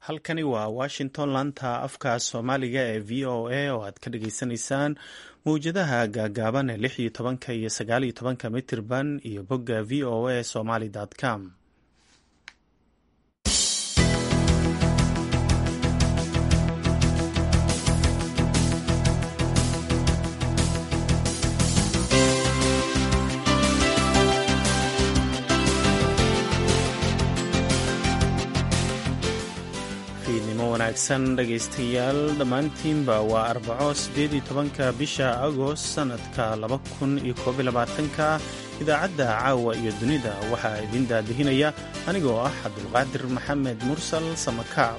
halkani waa washington laanta afka soomaaliga ee v o a oo aad ka dhageysanaysaan mawjadaha gaagaaban ee lix iyo tobanka iyo sagaal iyo tobanka mitirban iyo bogga v o a somaly com wanaagsan dhegaystayaal dhammaantiinba waa arbaco siddeed iyo tobanka bisha agost sannadka laba kun iyo koob iyo labaatanka idaacadda caawa iyo dunida waxaa idin daadihinaya anigoo ah cabdulqaadir maxamed mursal samakaab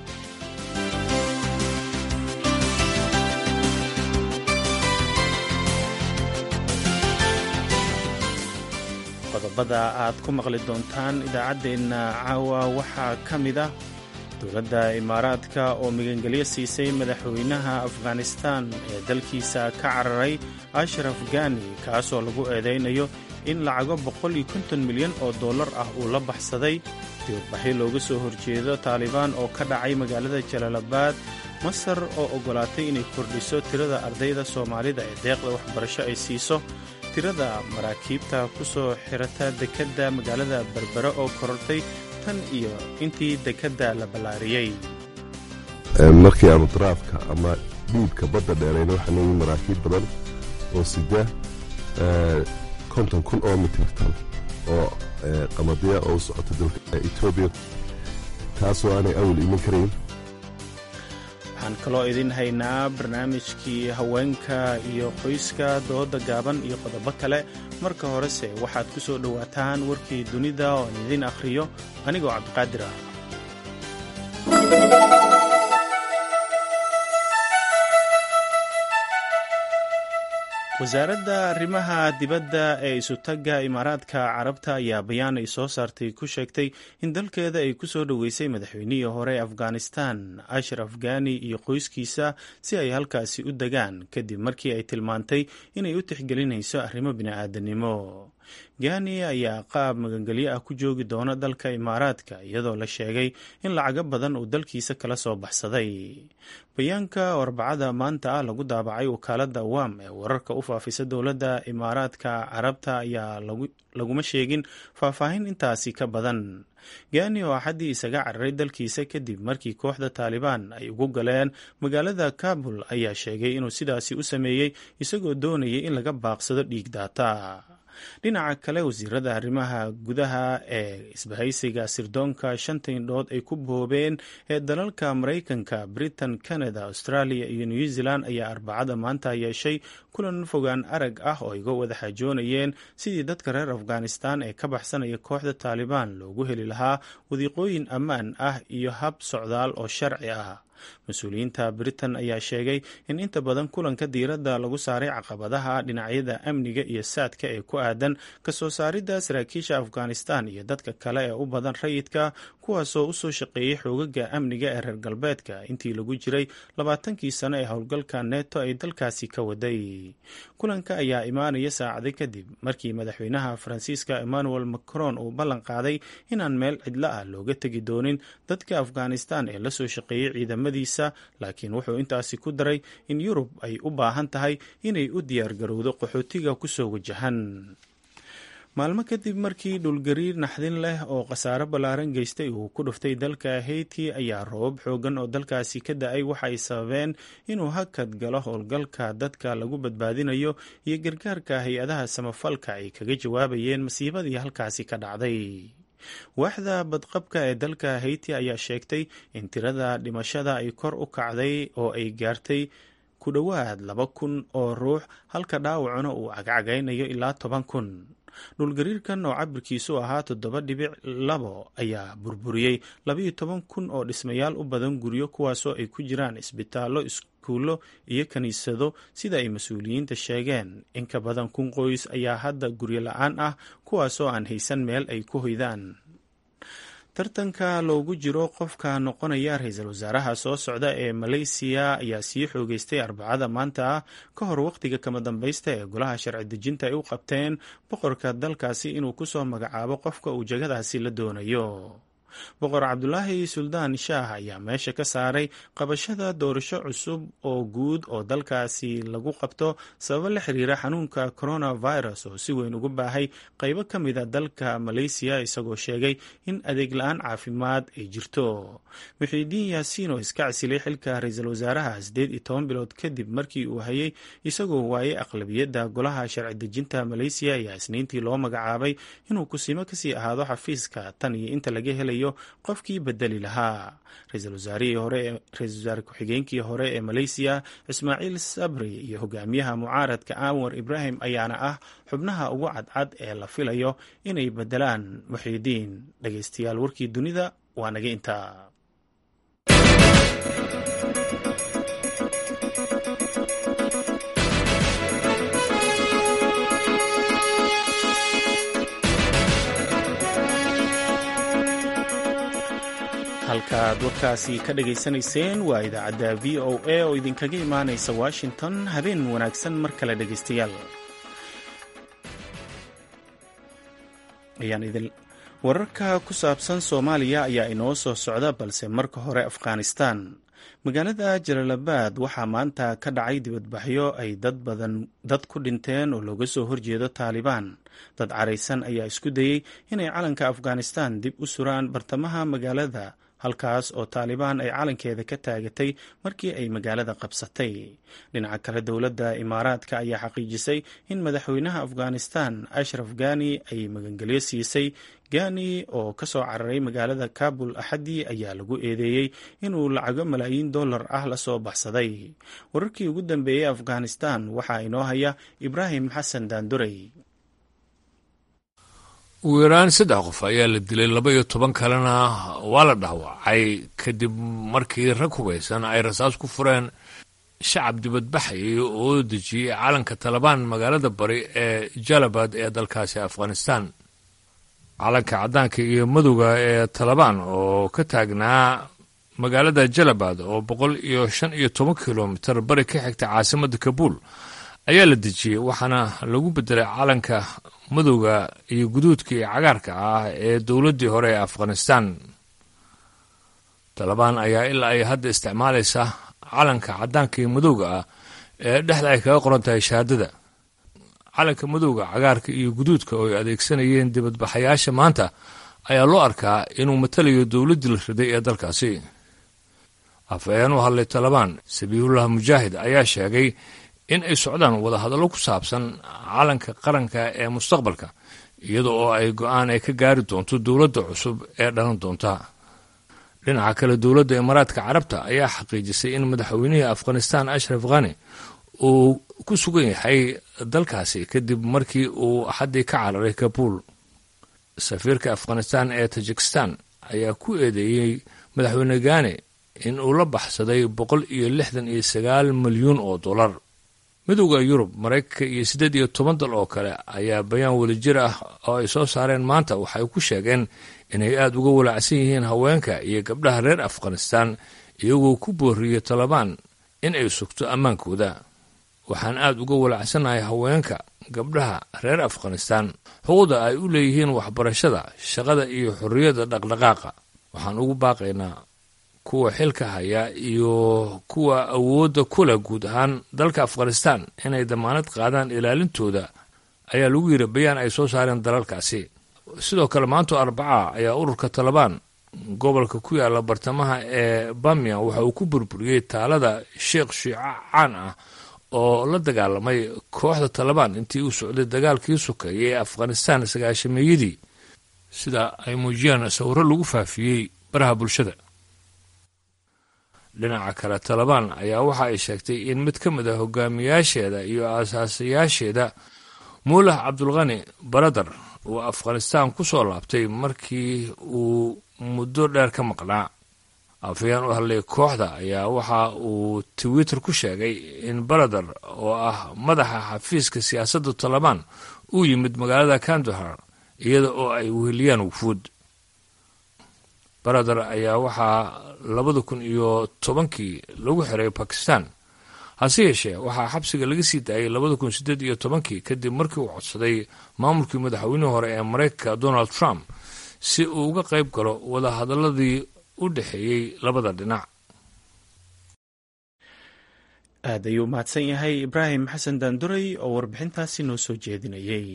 qodobada aad ku maqli doontaan idaacaddeenna caawa waxaa ka mid ah dowladda imaaraadka oo migangelyo siisay madaxweynaha afghanistan ee dalkiisa ka cararay ashraf gani kaasoo lagu eedaynayo in lacago boqol iyo konton milyan oo dollar ah uu la baxsaday dibadbaxyo looga soo horjeedo taalibaan oo ka dhacay magaalada jalaalabaad masar oo oggolaatay inay kordhiso tirada ardayda soomaalida ee deeqda waxbarasho ay siiso tirada maraakiibta ku soo xirata dekedda magaalada berbere oo korortay tan iyo intii dekedda la ballaariyey markii aanu daraafka ama dhiibka badda dheerayna waxaa nooyi maraakiib badan oo sida konton kun oo mitirtan oo qamadiya oo u socota dalka etoobiya taasoo aanay awal iman karayn waxaan kaloo idin haynaa barnaamijkii haweenka iyo qoyska dooda gaaban iyo qodobo kale marka horese waxaad ku soo dhowaataan warkii dunida oo aan idin akhriyo anigoo cabdiqaadir ah wasaaradda arrimaha dibadda ee isutagga imaaraadka carabta ayaa bayaan ay soo saartay ku sheegtay in dalkeeda ay ku soo dhoweysay madaxweynihii hore afghanistan ashraf gani iyo qoyskiisa si ay halkaasi u degaan kadib markii ay tilmaantay inay u tixgelinayso arrimo bini'aadanimo gani ayaa qaab magangelyo ah ku joogi doona dalka imaaraadka iyadoo la sheegay in lacago badan uu dalkiisa kala soo baxsaday bayaanka oo arbacada maanta ah lagu daabacay wakaaladda wam ee wararka u faafisa dowladda imaaraadka carabta ayaa laguma sheegin faahfaahin intaasi ka badan gani oo axaddii isaga cararay dalkiisa kadib markii kooxda taalibaan ay ugu galeen magaalada kabul ayaa sheegay inuu sidaasi u sameeyey isagoo doonayay in laga baaqsado dhiig daata dhinaca kale wasiirada arrimaha gudaha ee isbahaysiga sirdoonka shanta indhood ay ku boobeen ee dalalka maraykanka britain canada australia iyo new zealand ayaa arbacada maanta yeeshay kulan fogaan arag ah oo iga wada xaajoonayeen sidii dadka reer afghanistan ee ka baxsanaya kooxda taalibaan loogu heli lahaa wadiiqooyin ammaan ah iyo hab socdaal oo sharci ah mas-uuliyiinta britain ayaa sheegay in inta badan kulanka diiradda lagu saaray caqabadaha dhinacyada amniga iyo saadka ee ku aadan kasoo saaridda saraakiisha afghanistan iyo dadka kale ee u badan rayidka kuwaasoo usoo shaqeeyey xoogaga amniga ee reer galbeedka intii lagu jiray labaatankii sano ee howlgalka neto ay dalkaasi ka waday kulanka ayaa imaanaya saacado kadib markii madaxweynaha faransiiska emmanuel macron uu ballan qaaday inaan meel cidlo ah looga tegi doonin dadka afghanistan ee lasoo shaqeeyey ciidamadiisa laakiin wuxuu intaasi ku daray in yurub ay u baahan tahay inay u diyaargarowdo qaxootiga kusoo wajahan maalmo kadib markii dhulgariir naxdin leh oo khasaaro ballaaran geystay uu ku dhuftay dalka hayti ayaa roobab xoogan oo dalkaasi ka da-ay waxa ay sababeen inuu hakad galo howlgalka dadka lagu badbaadinayo iyo gargaarka hay-adaha samafalka ay kaga jawaabayeen masiibadii halkaasi ka dhacday waaxda badqabka ee dalka hayti ayaa sheegtay in tirada dhimashada ay kor u kacday oo ay gaartay ku dhowaad laba kun oo ruux halka dhaawacuna uu cagcagaynayo ilaa toban kun dhulgariirkan oo cabirkiisu ahaa toddoba dhibic labo ayaa burburiyey labaiyo toban kun oo dhismayaal u badan guryo kuwaasoo ay ku jiraan isbitaallo iskuullo iyo kiniisado sida ay mas-uuliyiinta sheegeen in ka badan kun qoys ayaa hadda guryo la-aan ah kuwaasoo aan haysan meel ay ku hoydaan tartanka loogu jiro qofka noqonaya ra-iisul wasaaraha soo socda ee maleysiya ayaa sii xoogeystay arbacada maanta ah ka hor wakhtiga kama dambaysta ee golaha sharci dejinta ay u qabteen boqorka dalkaasi inuu kusoo magacaabo qofka uu jagadaasi la doonayo boqor cabdulaahi suldaan shaah ayaa meesha ka saaray qabashada doorasho cusub oo guud oo dalkaasi lagu qabto sababo la xiriira xanuunka coronavirus oo si weyn ugu baahay qaybo ka mida dalka maleysiya isagoo sheegay in adeeg la-aan caafimaad ay jirto muxiidiin yaasiin oo iska casilay xilka ra-iisul wasaaraha sideed iyo toban bilood kadib markii uu hayay isagoo waayay aqlabiyadda golaha sharci dejinta maleysiya ayaa isniintii loo magacaabay inuu kusimo kasii ahaado xafiiska tan iyo inta laga helayo qofkii bedeli lahaa ra-iisul wasaare ku-xigeenkii hore ee maleysiya ismaaciil sabri iyo hogaamiyaha mucaaradka anwar ibrahim ayaana ah xubnaha ugu cadcad ee la filayo inay bedelaan muxiidiin dhegeystayaal warkii dunida waa naga intaa halkaaad warkaasi ka dhageysanayseen waa idaacadda v o a oo idinkaga imaanaysa washington habeen wanaagsan mar kale dhegeystayaal wararka ku saabsan soomaaliya ayaa inoo soo socda balse marka hore afghanistan magaalada jalaalabad waxaa maanta ka dhacay dibadbaxyo ay dad badan dad ku dhinteen oo looga soo horjeedo taalibaan dad caraysan ayaa isku dayey inay calanka afghanistan dib u suraan bartamaha magaalada halkaas oo taalibaan ay calankeeda ka taagatay markii ay magaalada qabsatay dhinaca kale dowladda imaaraadka ayaa xaqiijisay in madaxweynaha afghanistan ashraf gani ay magangelyo siisay gani oo ka soo cararay magaalada kabul axaddii ayaa lagu eedeeyey inuu lacago malaayiin dollar ah la soo baxsaday wararkii ugu dambeeyey afghanistan waxaa inoo haya ibraahim xasan daandurey ugu yaraan saddex qof ayaa la dilay laba iyo toban kalena waa la dhaawacay kadib markii rag hubaysan ay rasaas ku fureen shacab dibadbaxayay oo dejiyey calanka talabaan magaalada bari ee jalabad ee dalkaasi afghanistan calanka caddaanka iyo madowga ee talabaan oo ka taagnaa magaalada jalabad oo boqol iyo shan iyo toban kilomitar bari ka xigta caasimadda kabuul ayaa la dejiyey waxaana lagu bedelay calanka madowga iyo guduudka iyo cagaarka ah ee dowladdii hore ee afghanistan talabaan ayaa ilaa ay hadda isticmaalaysa calanka caddaanka iyo madowga ah ee dhexda ay kaga qoran tahay shahaadada calanka madowga cagaarka iyo guduudka oo ay adeegsanayeen dibadbaxayaasha maanta ayaa loo arkaa inuu matalayo dowladdii la riday ee dalkaasi afhayeen u hadlay talabaan sabiihullah mujaahid ayaa sheegay in ay socdaan wadahadallo ku saabsan calanka qaranka ee mustaqbalka iyada oo ay go-aan ay ka gaari doonto dowladda cusub ee dhalan doonta dhinaca kale dowladda imaaraadka carabta ayaa xaqiijisay in madaxweynihii afghanistan ashraf khani uu ku sugan yahay dalkaasi kadib markii uu axaddii ka cararay kabuul safiirka afghanistan ee tajikistan ayaa ku eedeeyey madaxweyne gane in uu la baxsaday boqol iyo lixdan iyo sagaal milyuun oo dollar midowda yurub maraykanka iyo siddeed iyo toban dal oo kale ayaa bayaan wadajir ah oo ay soo saareen maanta waxay ku sheegeen inay aada uga walaacsan yihiin haweenka iyo gabdhaha reer afghanistan iyagoo ku booriyey talabaan in ay sugto ammaankooda waxaan aada uga walaacsanahay haweenka gabdhaha reer afghanistan xuquuqda ay u leeyihiin waxbarashada shaqada iyo xorriyadda dhaqdhaqaaqa waxaan ugu baaqaynaa kuwa xilka haya iyo kuwa awoodda kula guud ahaan dalka afghanistan inay damaanad qaadaan ilaalintooda ayaa lagu yidhi bayaan ay soo saareen dalalkaasi sidoo kale maanto arbaca ayaa ururka talabaan gobolka ku yaala bartamaha ee bamian waxa uu ku burburiyey taalada sheekh shiico caan ah oo la dagaalamay kooxda talabaan intii uu socday dagaalkii sokeeyay ee afghanistan sagaashameeyadii sida ay muujiyaan sawiro lagu faafiyey baraha bulshada dhinaca kale talabaan ayaa waxa ay sheegtay in mid ka mid a hogaamiyaasheeda iyo aasaasayaasheeda muulah cabdulkhani baradar uu afghanistan ku soo laabtay markii uu muddo dheer ka maqnaa afayaan u hadlay kooxda ayaa waxa uu twitter ku sheegay in baradar oo ah madaxa xafiiska siyaasadda talabaan uu yimid magaalada kandahar iyada oo ay weheliyaan wufuud baradar ayaa waxaa labada kun iyo tobankii lagu xiray bakistan hase yeeshee waxaa xabsiga laga sii daayay labada kun siddeed iyo tobankii kadib markii uu codsaday maamulkii madaxweynihii hore ee maraykanka donald trump si uu uga qayb galo wadahadaladii u dhexeeyey labada dhinac aad ayuu mahadsan yahay ibraahim xasan daanduray oo warbixintaasi noo soo jeedinayay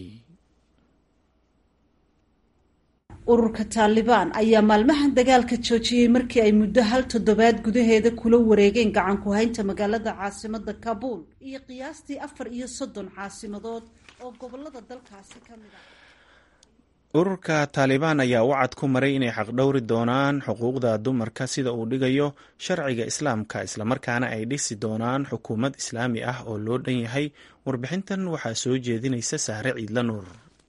ururka taalibaan ayaa maalmahan dagaalka joojiyey markii ay muddo hal toddobaad gudaheeda kula wareegeen gacan ku haynta magaalada caasimada kabuul iyo qiyaastii afar iyo soddon caasimadood oo gobolada dalkaasi ka mid ah ururka taalibaan ayaa wacad ku maray inay xaqdhowri doonaan xuquuqda dumarka sida uu dhigayo sharciga islaamka islamarkaana ay dhisi doonaan xukuumad islaami ah oo loo dhan yahay warbixintan waxaa soo jeedinaysa sahre ciidla nuur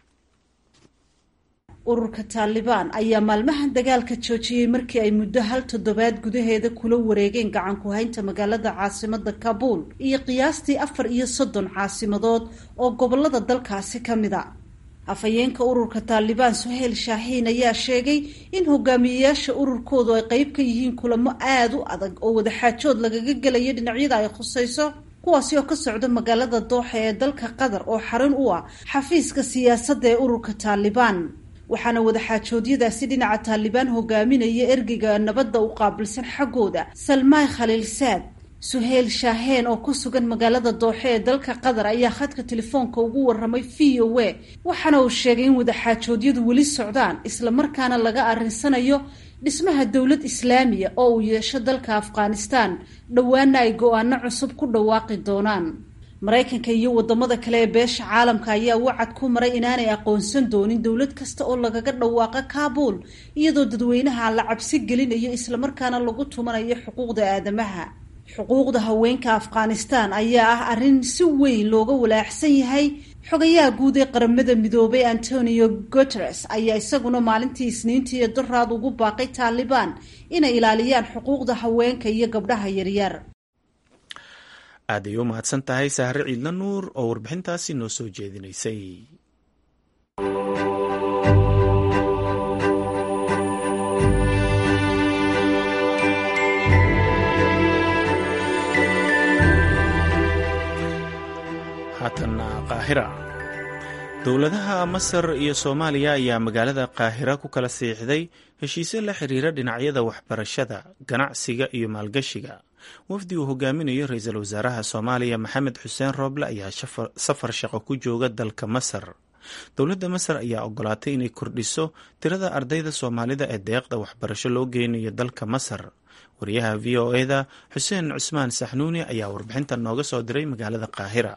ururka taalibaan ayaa maalmahan dagaalka joojiyey markii ay muddo hal toddobaad gudaheeda kula wareegeen gacan ku haynta magaalada caasimada kabuul iyo qiyaastii afar iyo soddon caasimadood oo gobolada dalkaasi ka mid a afhayeenka ururka taalibaan suheyl shaaxiin ayaa sheegay in hogaamiyeyaasha ururkoodu ay qeyb ka yihiin kulamo aada u adag oo wadaxaajood lagaga gelayo dhinacyada ay khusayso kuwaasi oo ka socda magaalada dooxa ee dalka qatar oo xarun u ah xafiiska siyaasadda ee ururka taalibaan waxaana wadaxaajoodyadaasi dhinaca taalibaan hogaaminaya ergeyga nabadda u qaabilsan xaggooda salmaay khaliilsaad suheyl shaaheen oo ku sugan magaalada dooxe ee dalka qatar ayaa khadka telefoonka ugu waramay v o a waxaana uu sheegay in wadaxaajoodyadu weli socdaan islamarkaana laga arrinsanayo dhismaha dowlad islaamiya oo uu yeesho dalka afghanistan dhowaana ay go-aano cusub ku dhawaaqi doonaan maraykanka iyo wadamada kale ee beesha caalamka ayaa wacad ku maray inaanay aqoonsan doonin dowlad kasta oo lagaga dhawaaqa kaabuul iyadoo dadweynaha la cabsi gelinayo islamarkaana lagu tumanayo xuquuqda aadamaha xuquuqda haweenka afghanistan ayaa ah arrin si weyn looga walaaxsan yahay xogayaha guud ee qaramada midoobay antonio guteres ayaa isaguna maalintii isniintii ee daraad ugu baaqay taalibaan inay ilaaliyaan xuquuqda haweenka iyo gabdhaha yaryar aad ay u mahadsan tahay sahre ciidla nuur oo warbixintaasi noo soo jeedinaysay haatana qaahira dowladaha masar iyo soomaaliya ayaa magaalada qaahira ku kala siixday heshiisyo la xiriira dhinacyada waxbarashada ganacsiga iyo maalgashiga wafdi uu hogaaminayo ra-iisul wasaaraha soomaaliya maxamed xuseen rooble ayaa safar shaqo ku jooga dalka masar dowladda masar ayaa ogolaatay inay kordhiso tirada ardayda soomaalida ee deeqda waxbarasho loo geynayo dalka masar wariyaha v o eda xuseen cusmaan saxnuuni ayaa warbixinta nooga soo diray magaalada qaahira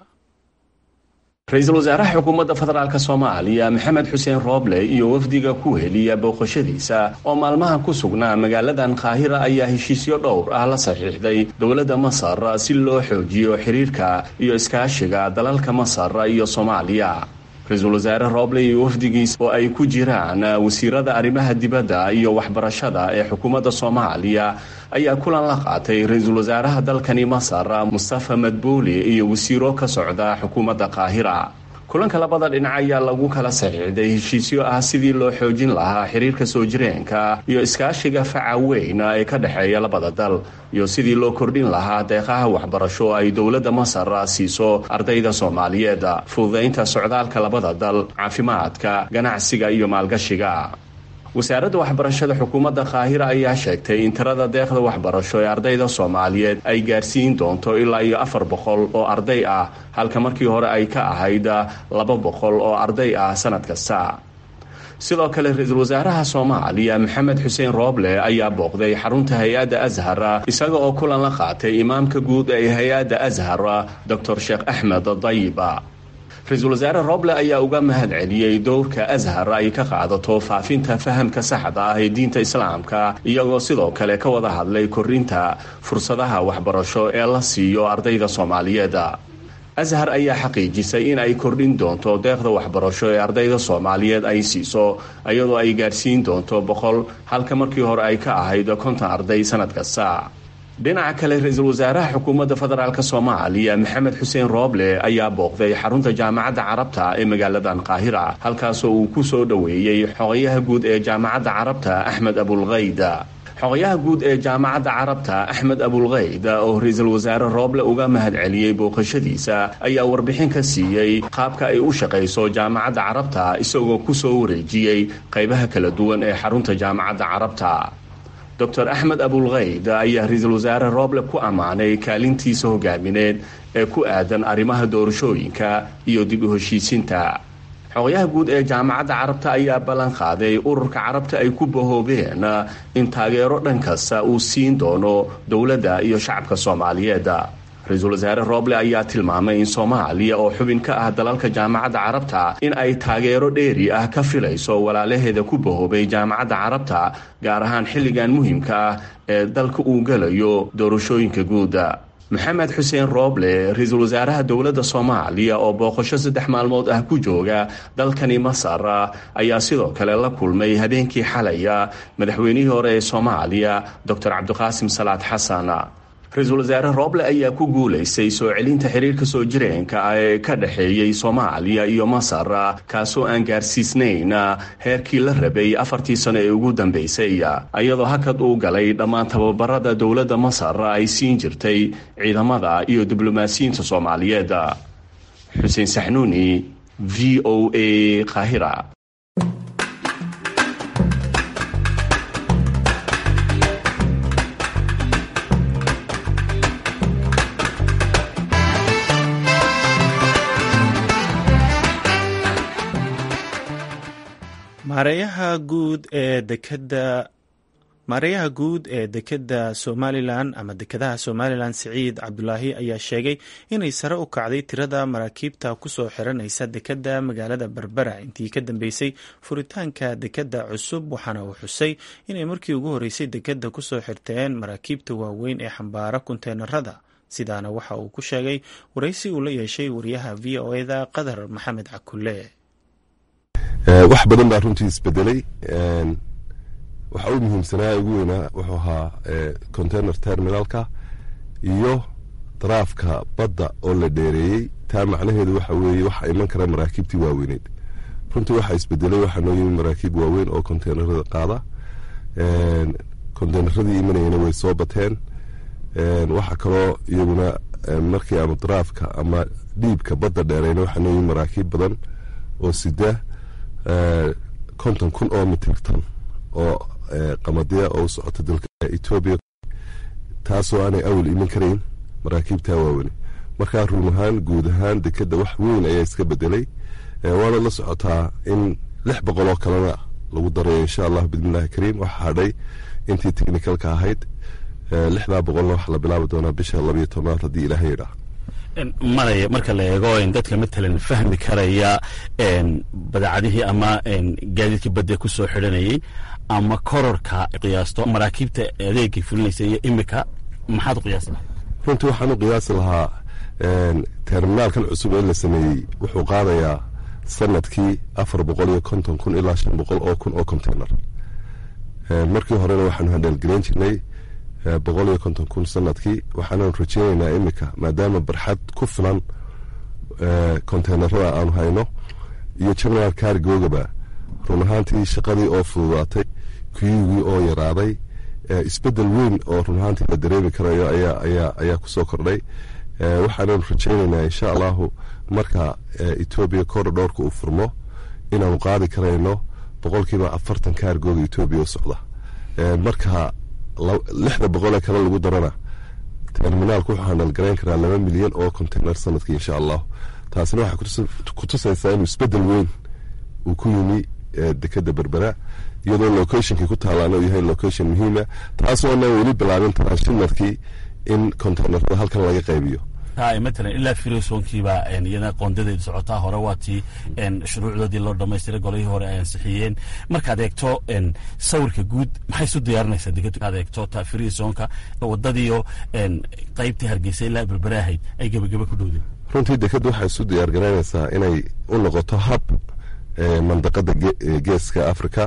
ra-iisul wasaaraha xukuumadda federaalk soomaaliya maxamed xuseen rooble iyo wafdiga ku heliya booqashadiisa oo maalmaha ku sugnaa magaaladan qaahira ayaa heshiisyo dhowr ah la saxiixday dowladda masar si loo xoojiyo xiriirka iyo iskaashiga dalalka masar iyo soomaaliya ra-iisul wasaare rooble iyo wafdigiis oo ay ku jiraan wasiirada arrimaha dibadda iyo waxbarashada ee xukuumadda soomaaliya ayaa kulan la qaatay ra-iisul wasaaraha dalkani masar mustafa madbuuli iyo wasiiro ka socda xukuumadda qaahira kulanka labada dhinac ayaa lagu kala saxiixday heshiisyo ah sidii loo xoojin lahaa xiriirka soo jireenka iyo iskaashiga faca weyn ee ka dhexeeya labada dal iyo sidii loo kordhin lahaa deeqaha waxbarasho ay dowladda masar siiso ardayda soomaaliyeed fududaynta socdaalka labada dal caafimaadka ganacsiga iyo maalgashiga wasaaradda waxbarashada xukuumadda qaahira ayaa sheegtay in tirada deeqda waxbarasho ee ardayda soomaaliyeed ay gaarsiin doonto ilaa iyo afar boqol oo arday ah halka markii hore ay ka ahayd laba boqol oo arday ah sanad kasta sidoo kale ra-iisul wasaaraha soomaaliya maxamed xuseen rooble ayaa booqday xarunta hay-adda ashar isaga oo kulan la qaatay imaamka guud ee hay-adda ashar doctor sheekh axmed dayiba ra-iisul wasaare roble ayaa uga mahad celiyey dowrka ashar ay ka qaadato faafinta fahamka saxda ah ee diinta islaamka iyagoo sidoo kale ka wada hadlay korinta fursadaha waxbarasho ee la siiyo ardayda soomaaliyeed ashar ayaa xaqiijisay in ay kordhin doonto deeqda waxbarasho ee ardayda soomaaliyeed ay siiso iyadoo ay gaarsiin doonto boqol halka markii hore ay ka ahayd konton arday sanad kasta dhinaca kale ra-iisul wasaaraha xukuumadda federaalk soomaaliya maxamed xuseen rooble ayaa booqday xarunta jaamacadda carabta ee magaaladan qaahira halkaasoo uu ku soo dhoweeyey xogayaha guud ee jaamacadda carabta axmed abulkayda xogayaha guud ee jaamacadda carabta axmed abulkeyd oo ra-iisul wasaare rooble uga mahadceliyey booqashadiisa ayaa warbixin ka siiyey qaabka ay u shaqayso jaamacadda carabta isagoo ku soo wareejiyey qaybaha kala duwan ee xarunta jaamacadda carabta dor axmed abulkeyd ayaa ra-iisul wasaare rooble ku ammaanay kaalintiisa hogaamineed ee ku aadan arrimaha doorashooyinka iyo dib u heshiisiinta xogayaha guud ee jaamacadda carabta ayaa ballan qaaday ururka carabta ay ku bahoobeen in taageero dhan kasta uu siin doono dowladda iyo shacabka soomaaliyeed ra-iisul wasaare rooble ayaa tilmaamay in soomaaliya oo xubin ka ah dalalka jaamacadda carabta in ay taageero dheeri ah ka filayso walaalaheeda ku bahoobay jaamacadda carabta gaar ahaan xilligan muhiimka ah ee dalka uu gelayo doorashooyinka guud maxamed xuseen rooble ra-iisul wasaaraha dowladda soomaaliya oo booqasho saddex maalmood ah ku jooga dalkani masar ayaa sidoo kale la kulmay habeenkii xalaya madaxweynihii hore ee soomaaliya doctor cabdiqaasim salaad xasan ra-iisul wasaare rooble ayaa ku guulaystay soo celinta xiriirka soo jireenka ah ee ka dhexeeyey soomaaliya iyo masar kaasoo aan gaarsiisnayn heerkii la rabay afartii sano ee ugu dambaysay iyadoo hakad uu galay dhammaan tababarada dowladda masar ay siin jirtay ciidamada iyo diblomaasiyiinta soomaaliyeed xuseen saxnuuni v o a qaahira maareeyaha guud ee dekeda maareeyaha guud ee dekedda somalilan ama dekedaha somalilan siciid cabdulaahi ayaa sheegay inay sare u kacday tirada maraakiibta kusoo xiranaysa dekedda magaalada berbera intii ka dambeysay furitaanka dekedda cusub waxaana uu xusay inay markii ugu horeysay dekedda kusoo xirteen maraakiibta waaweyn ee xambaara kunteenarada sidaana waxa uu ku sheegay waraysi uu la yeeshay wariyaha v o eda qadar maxamed cakulle wax badan baa runtii isbedelay waxa u muhiimsanaa ugu weynaa wuxuu ahaa container terminalka iyo daraafka badda oo la dheereeyey taa macnaheedu waxa weeye waxa iman kara maraakiibtii waaweyneed runtii waxa isbedelay waxaa noo yimi maraakiib waaweyn oo containerada qaada containeradii imanayana way soo bateen waxa kaloo iyaguna markii aanu daraafka ama dhiibka badda dheereyna waxaa noo yimi maraakiib badan oo sida konton kun oo mitirtan oo qamadiya oo u socota dalka etoobiya taasoo aanay awal iman karayn maraakiibtaa waaweyne markaa run ahaan guud ahaan dekedda wax weyn ayaa iska bedelay waana la socotaa in lix boqol oo kalena lagu darayo insha allah bismillahi kariim waxa hadhay intii technicalka ahayd lixdaa boqolna waxa la bilaabi doonaa bisha labayo tobnaad haddii ilaahay yidhaah maraya marka la eego dadka matalan fahmi karaya badeecadihii ama gaadiidkii badda ku soo xidhanayay ama kororka qiyaasto maraakiibta adeegay fulinaysa iyo imika maxaad u qiyaasi lahaa runtii waxaan u qiyaasi lahaa terminaalkan cusub ee la sameeyey wuxuu qaadayaa sanadkii afar boqol iyo konton kun ilaa shan boqol oo kun oo container markii horena waxaanu handheelgeleyn jirnay boqol iyo konton kun sanadkii waxaananu rajeyneynaa imika maadaama barxad ku filan containerada aanu hayno iyo general cargogaba run ahaantii shaqadii oo fududaatay kuyugii oo yaraaday isbedel weyn oo run ahaantii la dareemi karayo ayaa kusoo kordhay waxaananu rajeyneynaa insha allahu marka etoobiya korodhoorka uu furmo inaanu qaadi karayno boqolkiiba afartan kaargooga etoobiya u socda marka lixda boqolee kale lagu darana terminaalku wuxuu handalgarayn karaa laba milyan oo container sanadkii insha allahu taasina waxay kutusaysaa inuu isbedel weyn uu ku yimi dekeda berbera iyadoo locationkii ku taalaana uu yahay location muhiima taasoona weli bilaabin transhimarkii in containerada halkan laga qaybiyo matalan ilaa firosoonkiibaa iyana qoondadeedu socotaa hore waa tii shuruucdoodii loo dhamaystiray golihii hore ay ansixiyeen markaad eegto sawirka guud maxay isu diyaarinaysaa degaad eegto ta firosoonka wadadiiyo qaybtii hargeysa ilaa berbere ahayd ay gebagebe ku dhowdeen runtii dekadda waxay isu diyaargaraynaysaa inay u noqoto hab mandaqada geeska africa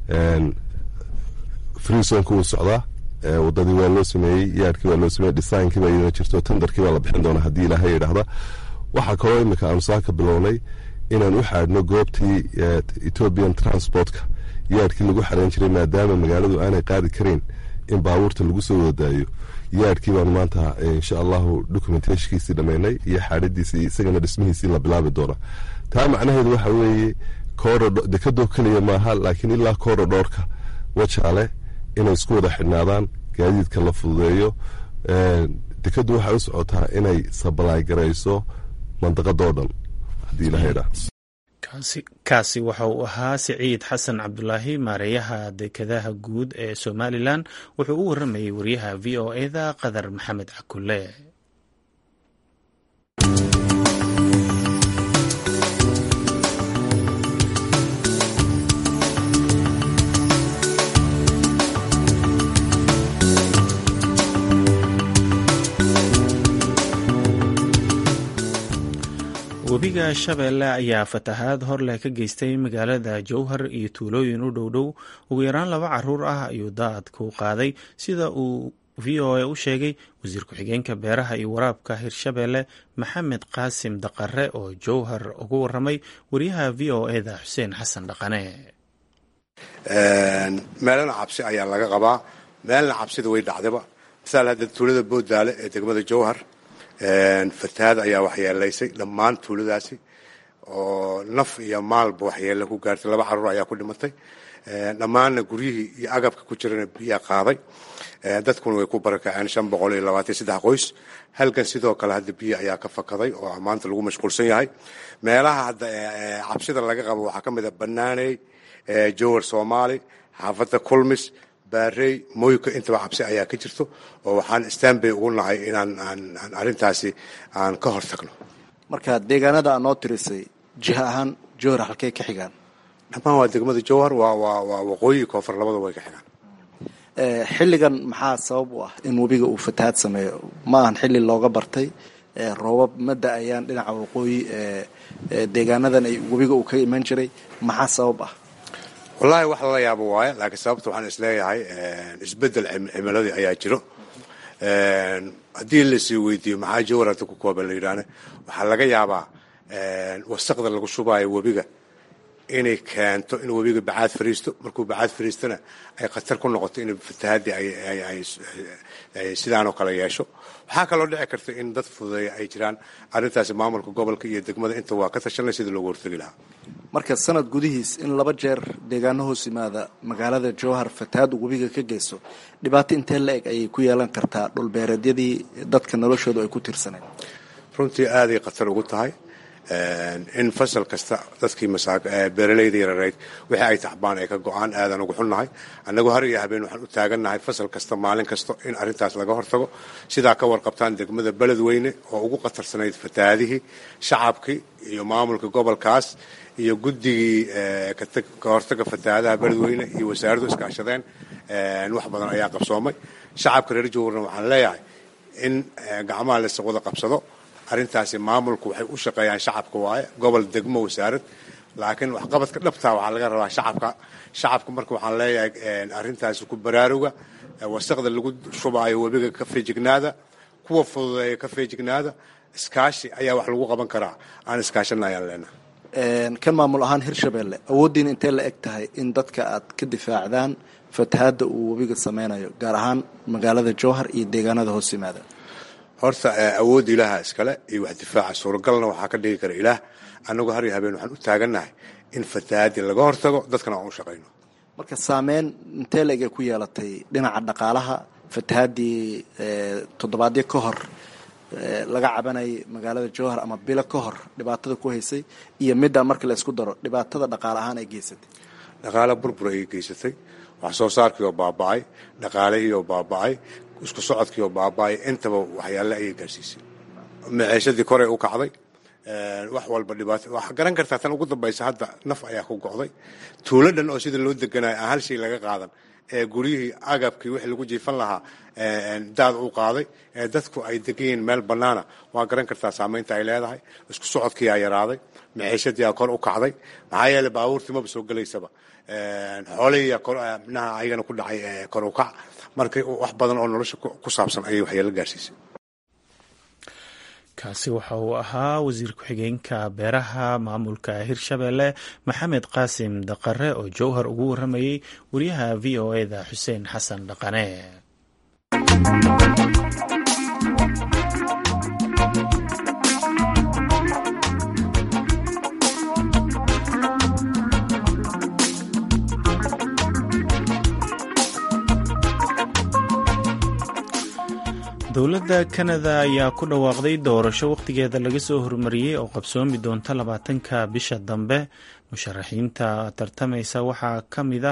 freesonka wuu socdaa wadadii waa loo sameeyey yaadhkii waa loo sameeyey dhisaankii baa iyadana jirto tendarkii baa la bixin doona haddii ilaahay yidhaahda waxaa kaloo imika aanu saaka bilownay inaan u xaadhno goobtii ethoobian transportka yaadhkii lagu xarayn jiray maadaama magaaladu aanay qaadi karayn in baabuurta lagu soo wadadaayo yaadhkii baanu maanta insha allahu documentashkiisii dhammaynay iyo xaadhadiisii isagana dhismihiisii la bilaabi doona taa macnaheedu waxa weeye dekadoo keliya maaha laakiin ilaa korodhoorka wajaale inay isku wada xidhnaadaan gaadiidka la fududeeyo dekadu waxay u socotaa inay sabalaay garayso mandaqadoo dhan haddii ilaha idhaa kaasi waxa uu ahaa siciid xasan cabdulaahi maareeyaha dekadaha guud ee somalilan wuxuu u waramayey wariyaha v o eda qadar maxamed cakule webiga shabeelle ayaa fatahaad hor leh ka geystay magaalada jowhar iyo tuulooyin u dhow dhow ugu yaraan laba caruur ah ayuu daadku qaaday sida uu v o a u sheegay wasiir ku-xigeenka beeraha iyo waraabka hirshabeelle maxamed qaasim daqare oo jowhar ugu waramay wariyaha v o eda xuseen xasan dhaqane meelana cabsi ayaa laga qabaa meelna cabsida way dhacdaba masaal hadda tuulada boodaale ee degmada jowhar fatahaad ayaa waxyeelaysay dhammaan tuuladaasi oo naf iyo maalba waxyeele ku gaartay laba caruur ayaa ku dhimatay dhammaanna guryihii iyo agabka ku jirana biyaa qaaday dadkuna way ku barakaceen shan boqol iyo labaatan saddex qoys halkan sidoo kale hadda biyo ayaa ka fakaday oo maanta lagu mashquulsan yahay meelaha hadda cabsida laga qabo waxaa ka mid a banaaney jowar soomaali xaafadda kulmis baarey mooyka intaba cabsi ayaa ka jirto oo waxaan stanbay ugu nahay inaan aan arrintaasi aan ka hor tagno marka deegaanada aa noo tirisay jiha ahaan jowhar halkey ka xigaan dhammaan waa degmada jowhar waa waa waa waqooyi koonfur labada way ka xigaan xilligan maxaa sabab u ah in webiga uu fatahaad sameeyo ma ahan xilli looga bartay roobab ma da-ayaan dhinaca waqooyi deegaanadan ay webiga uu ka iman jiray maxaa sabab ah wallaahi wax lala yaabo waaye laakiin sababta waxaan isleeyahay isbedel cimiladii ayaa jiro haddii lasii weydiiyo maxaa jawar hadda ku kooban la yidhaahne waxaa laga yaabaa wasaqda lagu shubaayo webiga inay keento in webiga bacaad fariisto markuu bacaad fariistona ay khatar ku noqoto in fatahaadii ay sidaanoo kale yeesho waxaa kaloo dhici karta in dad fududeeya ay jiraan arrintaasi maamulka gobolka iyo degmada inta waa ka tashanay sidii loogu hortegi lahaa marka sanad gudihiis in laba jeer deegaano hoos yimaada magaalada jowhar fatahaad uu webiga ka geysto dhibaato intee la eg ayay ku yeelan kartaa dhulbeereedyadii dadka noloshoodu ay ku tiirsaneen runtii aaday khatar ugu tahay in fasal kasta dadkii beeralayda yarareyd wixii ay tacbaan ay ka go-aan aadan ugu xunnahay annagu har iyo habeen waxaan u taagannahay fasal kasta maalin kasta in arrintaas laga hortago sidaa ka warqabtaan degmada beledweyne oo ugu khatarsanayd fatahaadihii shacabkii iyo maamulka gobolkaas iyo guddigii ka hortaga fatahaadaha beledweyne iyo wasaaraddu iskaashadeen wax badan ayaa qabsoomay shacabka reer jowrna waxaan leeyahay in gacmaha laysa wada qabsado arrintaasi maamulku waxay u shaqeeyaan shacabka waaye gobol degmo wasaarad laakiin waxqabadka dhabtaa waxaa laga rabaa shacabka shacabka marka waxaan leeyahay arrintaasi ku baraaruga wasaqda lagu shubaayo webiga ka feejignaada kuwa fududeeya ka feejignaada iskaashi ayaa wax lagu qaban karaa aan iskaashana ayaan leenahay kan maamul ahaan hirshabelle awooddiina intee la eg tahay in dadka aad ka difaacdaan fatahaadda uu webiga sameynayo gaar ahaan magaalada jowhar iyo deegaanada hoos yimaada horta awoodda ilaaha iskale iyo wax difaaca suuragalna waxaa ka dhigi kara ilaah annagu har iyo habeen waxaan u taagannahay in fatahaaddii laga hortago dadkana aan u shaqayno marka saameyn intee la egay ku yeelatay dhinaca dhaqaalaha fatahaaddii toddobaadyo ka hor laga cabanayay magaalada jowhar ama bilo ka hor dhibaatada ku haysay iyo middaa marka la isku daro dhibaatada dhaqaale ahaan ay geysatay dhaqaale burbur ayay geysatay wax soo saarkii oo baaba'ay dhaqaalihii oo baaba'ay isku socodkii oo baaba'ay intaba waxyaale ayay gaarsiisay maciishadii koray u kacday wax walba dhibaato waxaa garan kartaa tan ugu dambaysa hadda naf ayaa ku go'day tuulo dhan oo sida loo deganayo aan hal shay laga qaadan ee guryihii agabkii wixii lagu jiifan lahaa daad u qaaday ee dadku ay degan yihiin meel bannaana waa garan kartaa saamaynta ay leedahay isku socodkii aa yaraaday maciishadii aa kor u kacday maxaa yeeley baabuurtii maba soo gelaysaba xoolihii mnaha ayagana ku dhacay kor u kac marka wax badan oo nolosha ku saabsan ayay waxyeelo gaarsiisay kaasi waxa uu ahaa wasiir ku-xigeenka beeraha maamulka hirshabelle maxamed qaasim daqare oo jowhar ugu waramayey wariyaha v o eda xuseen xasan dhaqane dowladda kanada ayaa ku dhawaaqday doorasho wakhtigeeda laga soo hormariyey oo qabsoomi doonta labaatanka bisha dambe musharaxiinta tartamaysa waxaa ka mida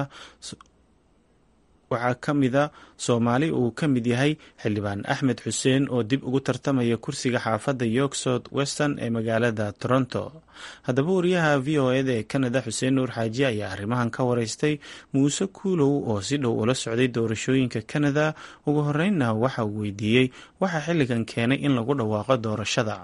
waxaa ka mida soomaali uu ka mid yahay xildhibaan axmed xuseen oo dib ugu tartamaya kursiga xaafadda york south western ee magaalada toronto haddaba wariyaha v o eda ee kanada xuseen nuur xaaji ayaa arrimahan ka wareystay muuse kuulow oo si dhow ula socday doorashooyinka kanada ugu horeynna waxa uu weydiiyey waxaa xilligan keenay in lagu dhawaaqo doorashada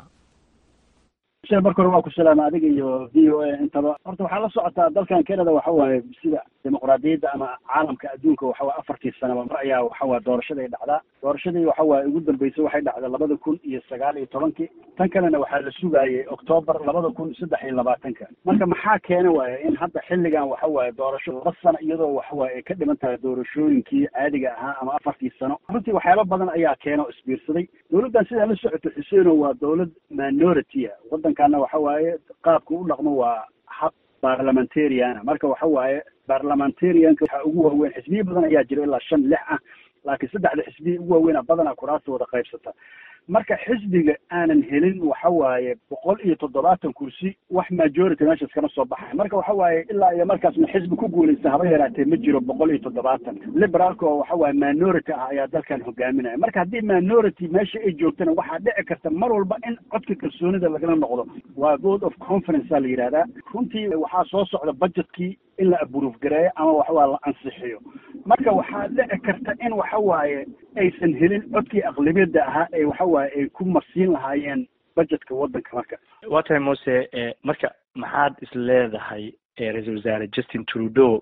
marka hore waa ku salaama adiga iyo v o a intaba horta waxaa la socotaa dalkan canada waxa waaye sida dimuqraadiyadda ama caalamka adduunka waxa waye afartii sanaba mar ayaa waxa waye doorashaday dhacdaa doorashadii waxa waaye ugu dambeysay waxay dhacday labada kun iyo sagaal iyo tobankii tan kalena waxaa la sugaayay octoobar labada kun saddex iyo labaatanka marka maxaa keena waaye in hadda xilligan waxa waaye doorasho laba sano iyadoo waxa waaye ay ka dhiman tahay doorashooyinkii caadiga ahaa ama afartii sano runtii waxyaaba badan ayaa keena oo isbiirsaday dowladdan sidaa la socoto xuseeno waa dowlad minority a waddankana waxa waaye qaabka u dhaqmo waa hab parliamentariana marka waxa waaye parliamentarianka waxaa ugu waaweyn xisbiya badan ayaa jira ilaa shan lix ah laakiin saddexda xisbiya ugu waaweynaa badanaa kuraasta wada qaybsata marka xisbiga aanan helin waxa waaye boqol iyo toddobaatan kursi wax majority meeshaas kama soo baxay marka waxa waaye ilaa iyo markaasna xisbi ku guulaysta haba yaraatee ma jiro boqol iyo toddobaatan liberaalka oo waxa waaye minority ah ayaa dalkan hogaaminaya marka haddii minority meesha ay joogtana waxaa dhici karta mar walba in codka kalsoonida lagala noqdo waa vote of confidence aa la yidhahdaa runtii waxaa soo socda budgetkii in la aburuuf gareeyo ama waxawaa la ansixiyo marka waxaa dhici karta in waxa waaye aysan helin codkii aqlabiyadda ahaa ee waxa waaye ay ku marsiin lahaayeen budgetka waddanka marka waa tahay muse marka maxaad is leedahay ra-iisul wasaare justin trudeau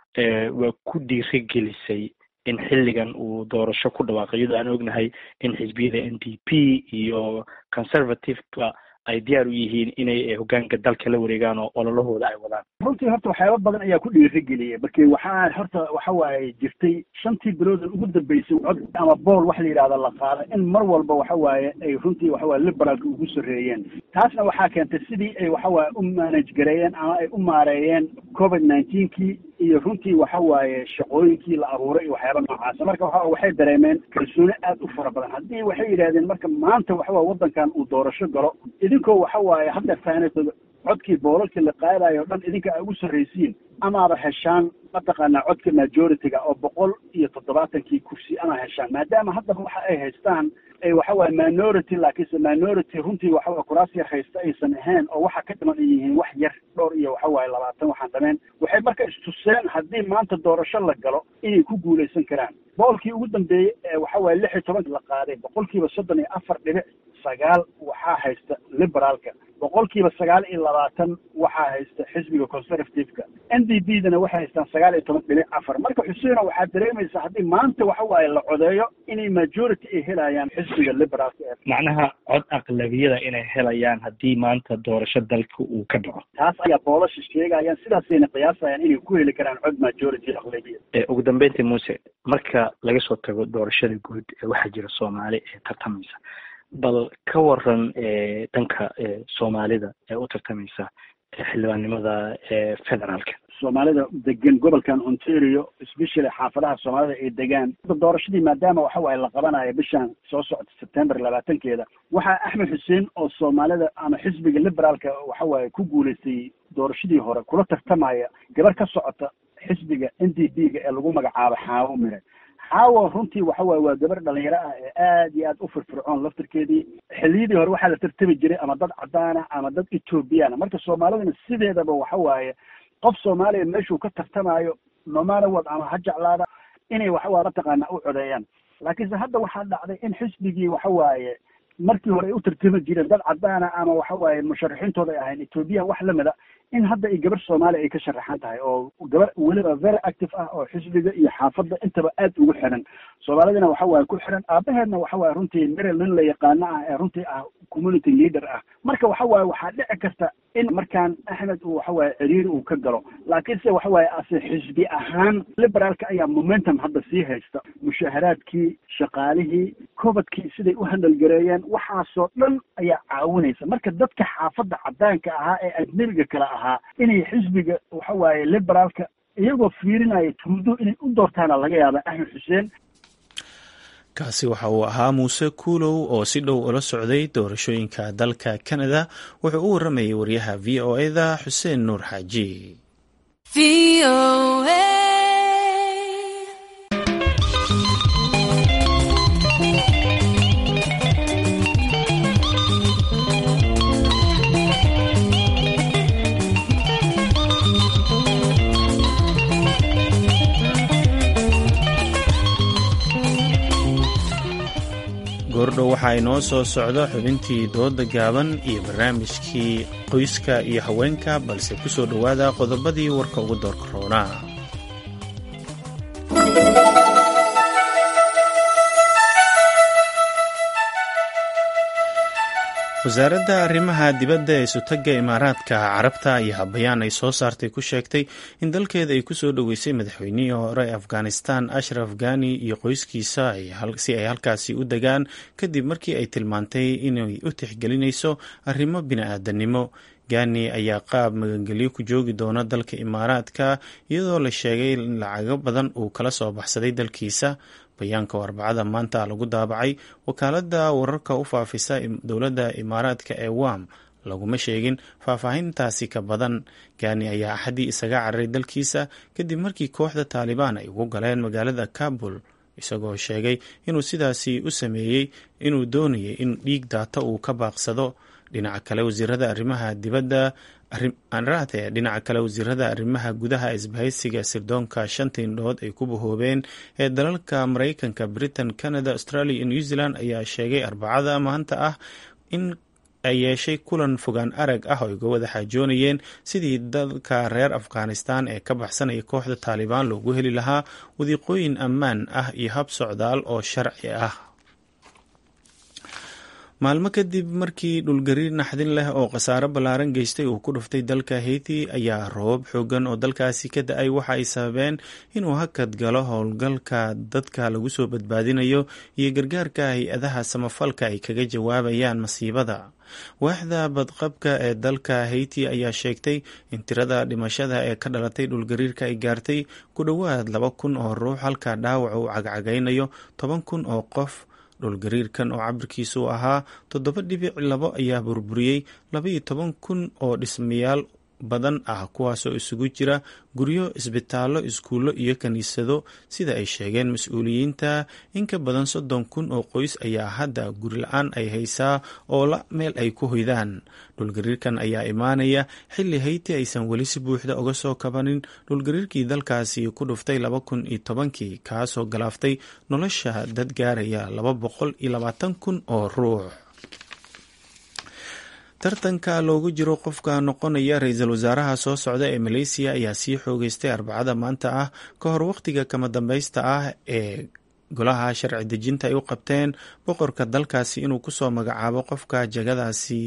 waa ku dhiirigelisay in xilligan uu doorasho ku dhawaaqay iyadoo aan ognahay in xisbiyada n d p iyo conservativeka ay diyaar u yihiin inay hogaanka dalka la wareegaan oo ololahooda ay wadaan runtii horta waxyaaba badan ayaa ku dhiirigeliyay marki waxaa horta waxa waaye jirtay shantii biloodan ugu dambeysay cod ama bool wax la yidhahda la qaada in mar walba waxa waaye ay runtii waxa waye liberaalka ugu sarreeyeen taasna waxaa keentay sidii ay waxa waaye u manage gareeyeen ama ay u maareeyeen covid nineteenkii iyo runtii waxa waaye shaqooyinkii la abuuray iyo waxyaaba noocaasa marka waxa waxay dareemeen kalsooni aad u fara badan haddii waxay yidhahdeen marka maanta waxa waye waddankan uu doorasho galo idinkoo waxa waaye hadda faanatooda codkii boolalkii la qaadayo o dhan idinka ay ugu sarraysiin amaaba heshaan mataqaanaa codka majority-ga oo boqol iyo toddobaatankii kursi ama heshaan maadaama haddaba waxa ay haystaan ay waxa waaye minority laakiinse minority runtii waxa waye kuraas yar haysta aysan ahayn oo waxa ka dhiman ay yihiin wax yar dhowr iyo waxa waaye labaatan waxaan dhameen waxay marka istuseen haddii maanta doorasho la galo inay ku guulaysan karaan boolkii ugu dambeeyey ee waxa waaye lix iyo tobanki la qaaday boqolkiiba soddon iyo afar dhibic sagaal waxaa haysta liberaalka boqolkiiba sagaal iyo labaatan waxaa haysta xisbiga conservative-ka n d b dana waxay haystaan sagaal iyo toban dhibic afar marka xuseena waxaad dareemaysaa haddii maanta waxa waaye la codeeyo inay majority ay helayaan xisbiga liberaalka ee macnaha cod aqlabiyada inay helayaan haddii maanta doorasho dalka uu ka dhaco taas ayaa boolasha sheegayaan sidaasayna qiyaasayaan inay ku heli karaan cod majority aqlabiya ugu dambeyntii muse marka laga soo tago doorashada guud ee waxaa jira soomaali ee tartamaysa bal ka waran dhanka soomaalida ee u tartamaysa xildhibaannimada federaalka soomaalida degan gobolkan ontario especially xaafadaha soomaalida ay degaan doorashadii maadaama waxa waaye la qabanayo bishan soo socota september labaatankeeda waxaa axmed xuseen oo soomaalida ama xisbiga liberaalka waxa waaye ku guulaystay doorashadii hore kula tartamaya gabar ka socota xisbiga n d b ga ee lagu magacaabo xaawo mire xaawo runtii waxa waaye waa gabar dhalinyaro ah ee aad iyo aad u firfircoon laftirkeedii xilliyadii hore waxaa la tartami jiray ama dad cadaana ama dad ethoobiyaana marka soomaalidana sideedaba waxa waaye qof soomaaliya meeshuu ka tartamayo nomanawad ama ha jeclaada inay waxawaa mataqaana u codeeyaan laakiinse hadda waxaa dhacday in xisbigii waxa waaye markii hore ay u tartami jireen dad cadaana ama waxa waaye musharaxiintooda ay ahayn ethoobiyan wax lamida in hadda ay gabar soomaaliya ay ka sharaxan tahay oo gabar weliba very active ah oo xisbiga iyo xaafadda intaba aad ugu xiran soomaalidina waxa waaye ku xiran aabaheedna waxa waaye runtii merel nin la yaqaano ah ee runtii ah community leader ah marka waxa waaye waxaa dhici karta in markaan axmed uu waxa waaye ciriiri uu ka galo laakiin se waxa waaye ase xisbi ahaan liberaalka ayaa momentum hadda sii haysta mushaharaadkii shaqaalihii kobadkii siday u handalgareeyeen waxaasoo dhan ayaa caawinaysa marka dadka xaafadda cadaanka ahaa ee ajnebiga kale ahaa inay xisbiga waxa waaye liberaalka iyagoo fiirinaya tuudo inay u doortaana laga yaaba axmed xuseen kaasi waxa uu ahaa muuse kuulow oo si dhow ula socday doorashooyinka dalka canada wuxuu u waramayay wariyaha v o eda xuseen nuur xaaji goordhow waxaa inoo soo socda xubintii dooda gaaban iyo barnaamijkii qoyska iyo haweenka balse ku soo dhowaada qodobadii warka ugu doorka roonaa wasaaradda arrimaha dibadda ee sutagga imaaraadka carabta ayaa bayaan ay soo saartay ku sheegtay in dalkeeda ay kusoo dhoweysay madaxweynihii hore ee afghanistan ashraf ghani iyo qoyskiisa si ay halkaasi u degaan kadib markii ay tilmaantay inay u tixgelinayso arrimo bini-aadanimo gani ayaa qaab magangelyo ku joogi doona dalka imaaraadka iyadoo la sheegay in lacago badan uu kala soo baxsaday dalkiisa bayaanka oo arbacada maanta lagu daabacay wakaaladda wararka u faafisa dowladda imaaraadka ee wam laguma sheegin faahfaahintaasi ka badan gani ayaa axadii isaga cararay dalkiisa kadib markii kooxda taalibaan ay ugu galeen magaalada kabul isagoo sheegay inuu sidaasi u sameeyey inuu doonayay in dhiig daata uu ka baaqsado dhinaca kale wasiirada arrimaha dibadda anraate dhinaca kale wasiirada arrimaha gudaha isbahaysiga sirdoonka shanta indhood ay ku bahoobeen ee dalalka maraykanka britain canada australia iyo new zealand ayaa sheegay arbacada maanta ah in ay yeeshay kulan fogaan arag ah oo uga wada xaajoonayeen sidii dalka reer afghanistan ee ka baxsanaya kooxda taalibaan loogu heli lahaa wadiiqooyin ammaan ah iyo hab socdaal oo sharci ah maalmo kadib markii dhulgariir naxdin leh oo khasaaro ballaaran geystay uu ku dhuftay dalka haiti ayaa roobab xoogan oo dalkaasi ka da-ay waxa ay sababeen inuu hakad galo howlgalka dadka lagu soo badbaadinayo iyo gargaarka hay-adaha samafalka ay kaga jawaabayaan masiibada waaxda badqabka ee dalka haiti ayaa sheegtay in tirada dhimashada ee ka dhalatay dhulgariirka ay gaartay ku dhowaad laba kun oo ruux halka dhaawaca uu cagcagaynayo toban kun oo qof dhulgariirkan oo cabirkiisu ahaa toddoba dhibic labo ayaa burburiyey labaiyo toban kun oo dhismayaal badan ah kuwaasoo isugu jira guryo isbitaallo iskuullo iyo kiniisado sida ay sheegeen mas-uuliyiinta in ka badan soddon kun oo qoys ayaa hadda guri la-aan ay haysaa oo la meel ay ku hoydaan dhulgariirkan ayaa imaanaya xilli hayti aysan weli si buuxda uga soo kabanin dhulgariirkii dalkaasi ku dhuftay laba kun iyo tobankii kaasoo galaaftay nolosha dad gaaraya laba boqol iyo labaatan kun oo ruux tartanka loogu jiro qofka noqonaya ra-iisul wasaaraha soo socda ee maleysiya ayaa sii xoogeystay arbacada maanta ah ka hor wakhtiga kama dambaysta ah ee golaha sharci dejinta ay u qabteen boqorka dalkaasi inuu kusoo magacaabo qofka jagadaasi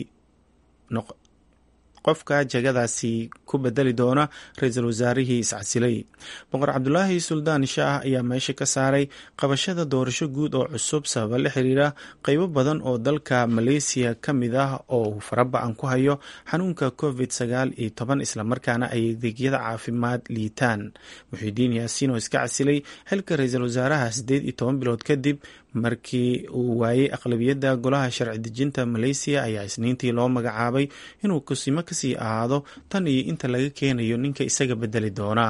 qofka jagadaasi ku bedeli doona ra-iisul wasaarihii iscasilay boqor cabdulaahi suldaan shaah ayaa meesha ka saaray qabashada doorasho guud oo cusub sababa la xiriira qeybo badan oo dalka maleysiya ka mid ah oo uu faraba-an ku hayo xanuunka covid sagaal iyo toban islamarkaana ay adeegyada caafimaad liitaan muxidiin yaasiin oo iska casilay xilka ra-iisul wasaaraha siddeed iyo toban bilood kadib markii uu waayey aqlabiyadda golaha sharci dejinta maleysiya ayaa isniintii loo magacaabay inuu kusimo kasii ahaado tan iyo inta laga keenayo ninka isaga bedeli doona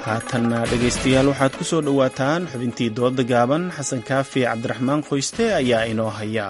haatanna dhegaystayaal waxaad ku soo dhowaataan xubintii dooda gaaban xasan kaafi cabdiraxmaan qoyste ayaa inoo haya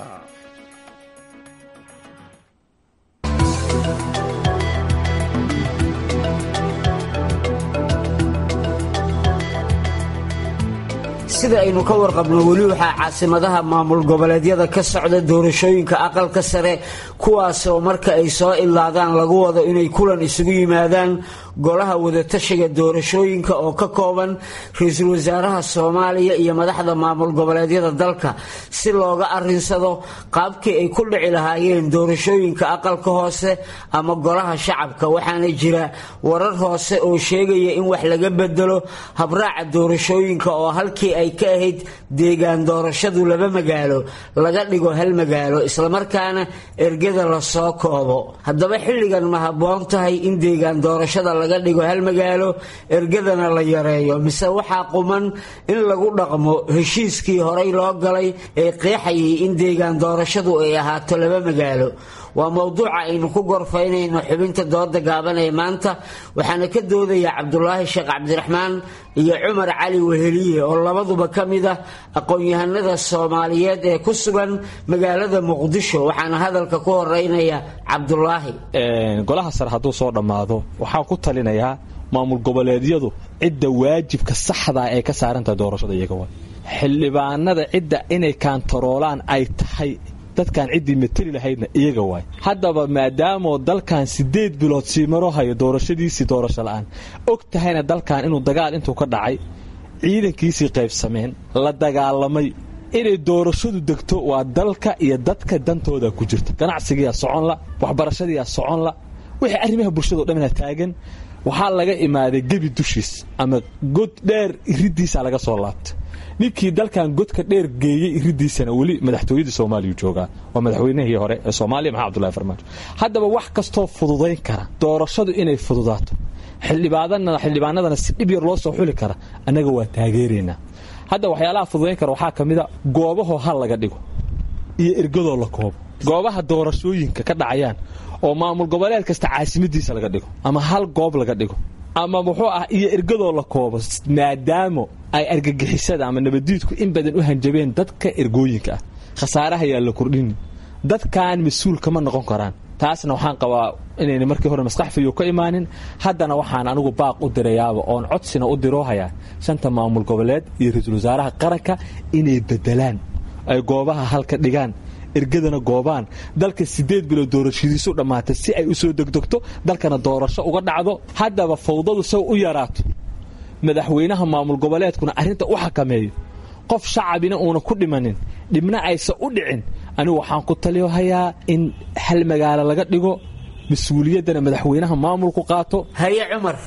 sida aynu ka warqabno weli waxaa caasimadaha maamul goboleedyada ka socda doorashooyinka aqalka sare kuwaasoo marka ay soo ilaadaan lagu wado inay kulan isugu yimaadaan golaha wadatashiga doorashooyinka oo ka kooban ra-iisul wasaaraha soomaaliya iyo madaxda maamul goboleedyada dalka si looga arinsado qaabkii ay ku dhici lahaayeen doorashooyinka aqalka hoose ama golaha shacabka waxaana jira warar hoose oo sheegaya in wax laga bedelo habraaca doorashooyinka oo halkii ay ka ahayd deegaan doorashadu laba magaalo laga dhigo hal magaalo islamarkaana ergada lasoo koobo haddaba xilligan ma habboon tahay in deegaan doorashada laga dhigo hal magaalo ergadana la yareeyo mise waxaa quman in lagu dhaqmo heshiiskii horay loo galay ee qeexayay in deegaan doorashadu ay ahaato laba magaalo waa mowduuca aynu ku gorfaynayno xubinta dooda gaaban ee maanta waxaana ka doodaya cabdulaahi sheekh cabdiraxmaan iyo cumar cali weheliye oo labaduba ka mid ah aqoon-yahanada soomaaliyeed ee ku sugan magaalada muqdisho waxaana hadalka ku horeynaya cabdulaahi golaha sare hadduu soo dhammaado waxaan ku talinayaa maamul goboleedyadu cidda waajibka saxdaa ee ka saarantahay doorashada iyaga wa xildhibaanada cidda inay kaantaroolaan ay tahay dadkan ciddii mateli lahaydna iyaga waay haddaba maadaamoo dalkan siddeed bilood sii maro hayo doorashadiisii doorasho la'aan og tahayna dalkan inuu dagaal intuu ka dhacay ciidankiisii qaybsameen la dagaalamay inay doorashadu degto waa dalka iyo dadka dantooda ku jirta ganacsigiiyaa soconla waxbarashadiiyaa soconla wixii arrimaha bulshado dhamina taagan waxaa laga imaaday gebi dushiis ama god dheer iriddiisaa laga soo laabtay ninkii dalkan godka dheer geeyey iridiisana weli madaxtooyadii soomaaliya joogaa waa madaxweynihii hore ee soomaaliya maxamed abdullahi farmaajo haddaba wax kastoo fududayn kara doorashadu inay fududaato xildhibaanadana si dhib yar loo soo xuli kara annaga waa taageeraynaa hadda waxyaalaha fududayn kara waxaa ka mida goobahoo hal laga dhigo iyo ergadoo la koobo goobaha doorashooyinka ka dhacayaan oo maamul goboleed kasta caasimadiisa laga dhigo ama hal goob laga dhigo ama muxuu ah iyo ergadoo la koobo maadaamo ay argagixisada ama nabadiidku in badan u hanjabeen dadka ergooyinka ah khasaaraha yaa la kordhini dadkan mas-uul kama noqon karaan taasna waxaan qabaa inayna markii hore maskax fiyo ka imaanin haddana waxaan anigu baaq u dirayaaba oon codsina u diroohayaa shanta maamul goboleed iyo ra-iisul wasaaraha qaranka inay bedelaan ay goobaha halka dhigaan ergadana goobaan dalka siddeed bilood doorashadiisu dhammaatay si ay u soo degdegto dalkana doorasho uga dhacdo haddaba fawdadu saw u yaraato madaxweynaha maamul goboleedkuna arrinta u xakameeyo qof shacabina uuna ku dhimanin dhibna aysan u dhicin anigu waxaan ku taliyohayaa in hal magaalo laga dhigo mas-uuliyaddana madaxweynaha maamulku qaato haye cumar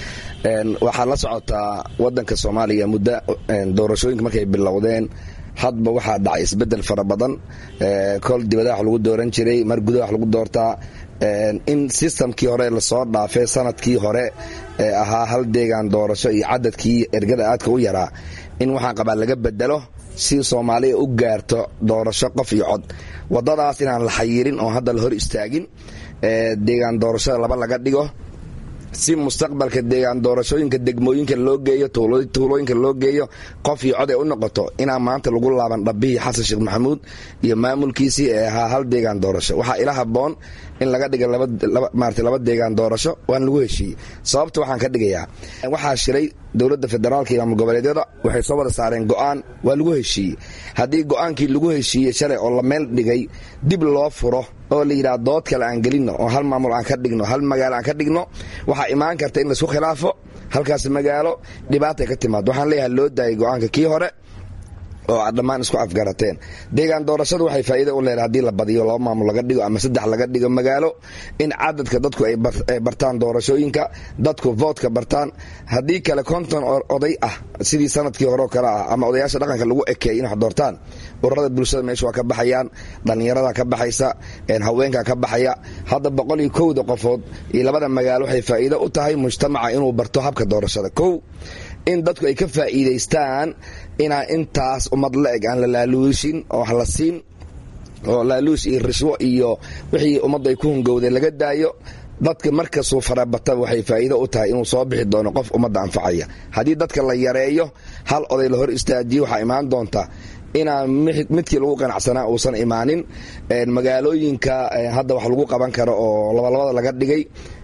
waxaad la socotaa wadanka soomaaliya muddo doorashooyinka markay bilowdeen hadba waxaa dhacay isbedel fara badan kol dibadaha wax lagu dooran jiray mar gudaha wax lagu doortaa in sistamkii hore lasoo dhaafay sanadkii hore ee ahaa hal deegaan doorasho iyo cadadkii ergada aadka u yaraa in waxaan qabaa laga bedelo si soomaaliya u gaarto doorasho qof iyo cod wadadaas inaan la xayirin oo hadda la hor istaagin deegaan doorashada laba laga dhigo si mustaqbalka deegaan doorashooyinka degmooyinka loo geeyo tuulooyinka loo geeyo qof iyo cod ay u noqoto inaan maanta lagu laaban dhabbihii xasan sheekh maxamuud iyo maamulkiisii ee ahaa hal deegaan doorasho waxaa ila haboon in laga dhiga marata laba deegaan doorasho waan lagu heshiiyey sababta waxaan ka dhigayaa waxaa shiray dowladda federaalka iyo maamul goboleedyada waxay soo wada saareen go'aan waa lagu heshiiyey haddii go'aankii lagu heshiiyey shalay oo la meel dhigay dib loo furo oo la yidhaha dood kale aan gelinno oo hal maamul aan ka dhigno hal magaalo aan ka dhigno waxaa imaan karta in laisku khilaafo halkaas magaalo dhibaatay ka timaado waxaan leeyahay loo daayay go'aanka kii hore oo aad dhammaan isku afgarateen deegaan doorashadu waxay faa'iida u leedahay haddii la badiyo laba maamul laga dhigo ama saddex laga dhigo magaalo in cadadka dadku ay bartaan doorashooyinka dadku voodka bartaan haddii kale konton oday ah sidii sanadkii horeo kale ah ama odayaasha dhaqanka lagu ekeeyay in wax doortaan ururada bulshada meesha waa ka baxayaan dhallinyarada ka baxaysa haweenka ka baxaya hadda boqol iyo kowda qofood iyo labada magaalo waxay faa'iido u tahay mujtamaca inuu barto habka doorashada kow in dadku ay ka faa'iidaystaan inaan intaas ummad la eg aan la laaluushin oo wax la siin oo laaluush iyo rishwo iyo wixii ummaddu ay ku hungowday laga daayo dadka markasuu farabata waxay faa'iido u tahay inuu soo bixi doono qof ummadda anfacaya haddii dadka la yareeyo hal oday la hor istaajiyo waxaa imaan doonta inaan midkii lagu qanacsanaa uusan imaanin magaalooyinka hadda wax lagu qaban karo oo labalabada laga dhigay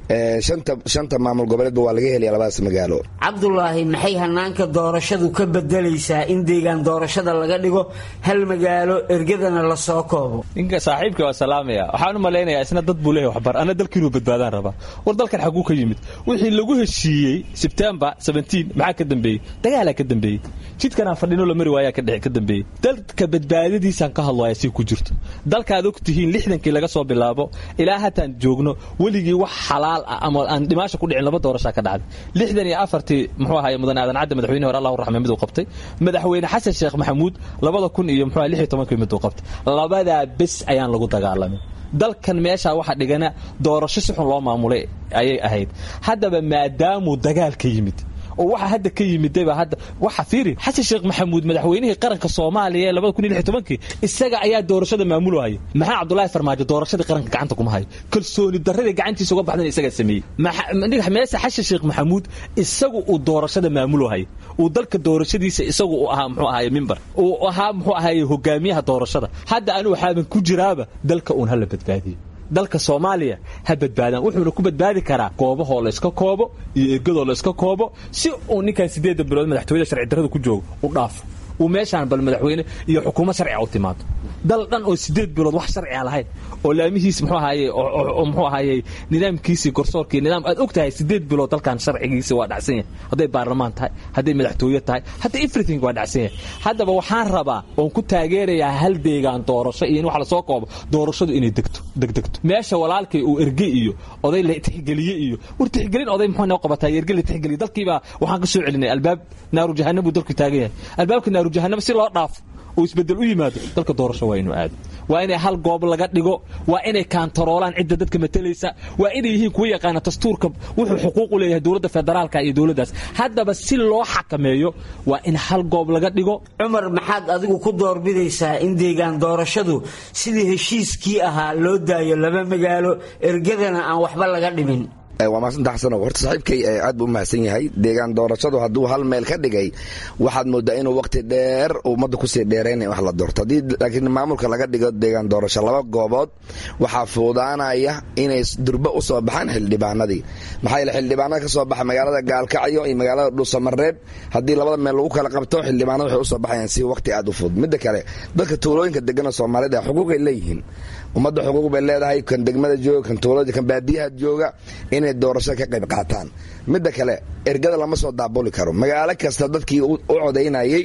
shanta maamul goboleedba waa laga helaya labadaas magaalo cabdulaahi maxay hanaanka doorashadu ka bedelaysaa in deegaan doorashada laga dhigo hal magaalo ergadana la soo koobo ninka saaxiibka waa salaamaya waxaan u malaynayaa isna dad buu leeyahay waxbar ana dalkiinuu badbaadaan rabaa war dalkan xaguu ka yimid wixii lagu heshiiyey sebtembar maxaa ka dambeeyey dagaalaa ka dambeeyey jidkanaan fadhino la mari waayaa ka dambeeyey dalka badbaadadiisaan ka hadlaya si ku jirto dalkaad og tihiin lixdankii laga soo bilaabo ilaa hataan joogno weligii wax xalaal ah ama aan dhimaasha ku dhicin laba doorashaa ka dhacday lixdan iyo afartii muxuu ahaye mudan aadan cadde madaxweyne hore allahu raxme miduu qabtay madaxweyne xasan sheekh maxamuud labada kun iyo muxuu lix iyo tobankii miduu qabtay labadaa bes ayaan lagu dagaalamin dalkan meeshaa waxa dhigana doorasho si xun loo maamulay ayay ahayd haddaba maadaamuu dagaal ka yimid oo waxa hadda ka yimidayba hadda waxa fiiri xasan sheekh maxamuud madaxweynihii qaranka soomaaliya ee labada kun iyo lix tobankii isaga ayaa doorashada maamulahaya maxaa cabdullaahi farmaajo doorashadii qaranka gacanta kuma hayo kalsooni darradii gacantiisa uga baxdan isagaa sameeyey meese xasan sheekh maxamuud isagu uu doorashada maamulahaya uu dalka doorashadiisa isagu uu ahaa muxuu ahaye mimbar uu ahaa muxuu ahaye hogaamiyaha doorashada hadda anigu waxaaban ku jiraaba dalka uun hala badbaadiyo dalka soomaaliya ha badbaadaan wuxuuna ku badbaadi karaa goobahoo layska koobo iyo ergadoo layska koobo si uu ninkan sideedda bilood madaxtooyada sharci darrada ku joogo u dhaafo uu meeshaan bal madaxweyne iyo xukuumad sharciga u timaado dal dhan oo sideed bilood wax sharciga lahayn oo laamihiis muxuu ahaye muxuu ahaye nidaamkiisii garsoorkii nidaam aad og tahay sideed bilood dalkan sharcigiisi waa dhacsan yahay hadday baarlamaan tahay hadday madaxtooye tahay hadday everything waa dhacsan yahay haddaba waxaan rabaa oon ku taageerayaa hal deegaan doorasho iyo in wax lasoo koobo doorashadu inay degto degdegto meesha walaalkay uu erge iyo oday la tixgeliye iyo war tixgelin oday muxuu noo qabataa erge la tixgeliye dalkiibaa waxaan ka soo celinay albaab naaru jahannam buu dalku taagan yahay albaabka naaru jahannam si loo dhaafo uu isbedel u yimaado dalka doorasho waa inuu aado waa inay hal goob laga dhigo waa inay kaantaroolaan cidda dadka matalaysa waa inay yihiin kuwa yaqaana dastuurka wuxuu xuquuq u leeyahay dowladda federaalka iyo dowladdaas haddaba si loo xakameeyo waa in hal goob laga dhigo cumar maxaad adigu ku doorbidaysaa in deegaan doorashadu sidii heshiiskii ahaa loo daayo laba magaalo ergadana aan waxba laga dhimin waa maasanta xasano horta saaxiibkay aad buu u mahadsan yahay deegaan doorashadu hadduu hal meel ka dhigay waxaad moodaa inuu waqti dheer ummadda kusii dheerayn wax la doorto haddii laakiin maamulka laga dhigo deegaan doorasho laba goobood waxaa fuudaanaya inay durbo u soo baxaan xildhibaanadii maxaa yeele xildhibaanada ka soo baxa magaalada gaalkacyo iyo magaalada dhuusamareeb haddii labada meel lagu kala qabto xildhibaanada waxay usoo baxayaan si waqti aad u fudud midda kale dadka tuulooyinka degana soomaalida xuquuqay leeyihiin ummadda xuquuq bay leedahay kan degmada jooga kan tuulada kan baadiyaha jooga inay doorashada ka qayb qaataan midda kale ergada lama soo daabuli karo magaalo kasta dadkii u codaynayay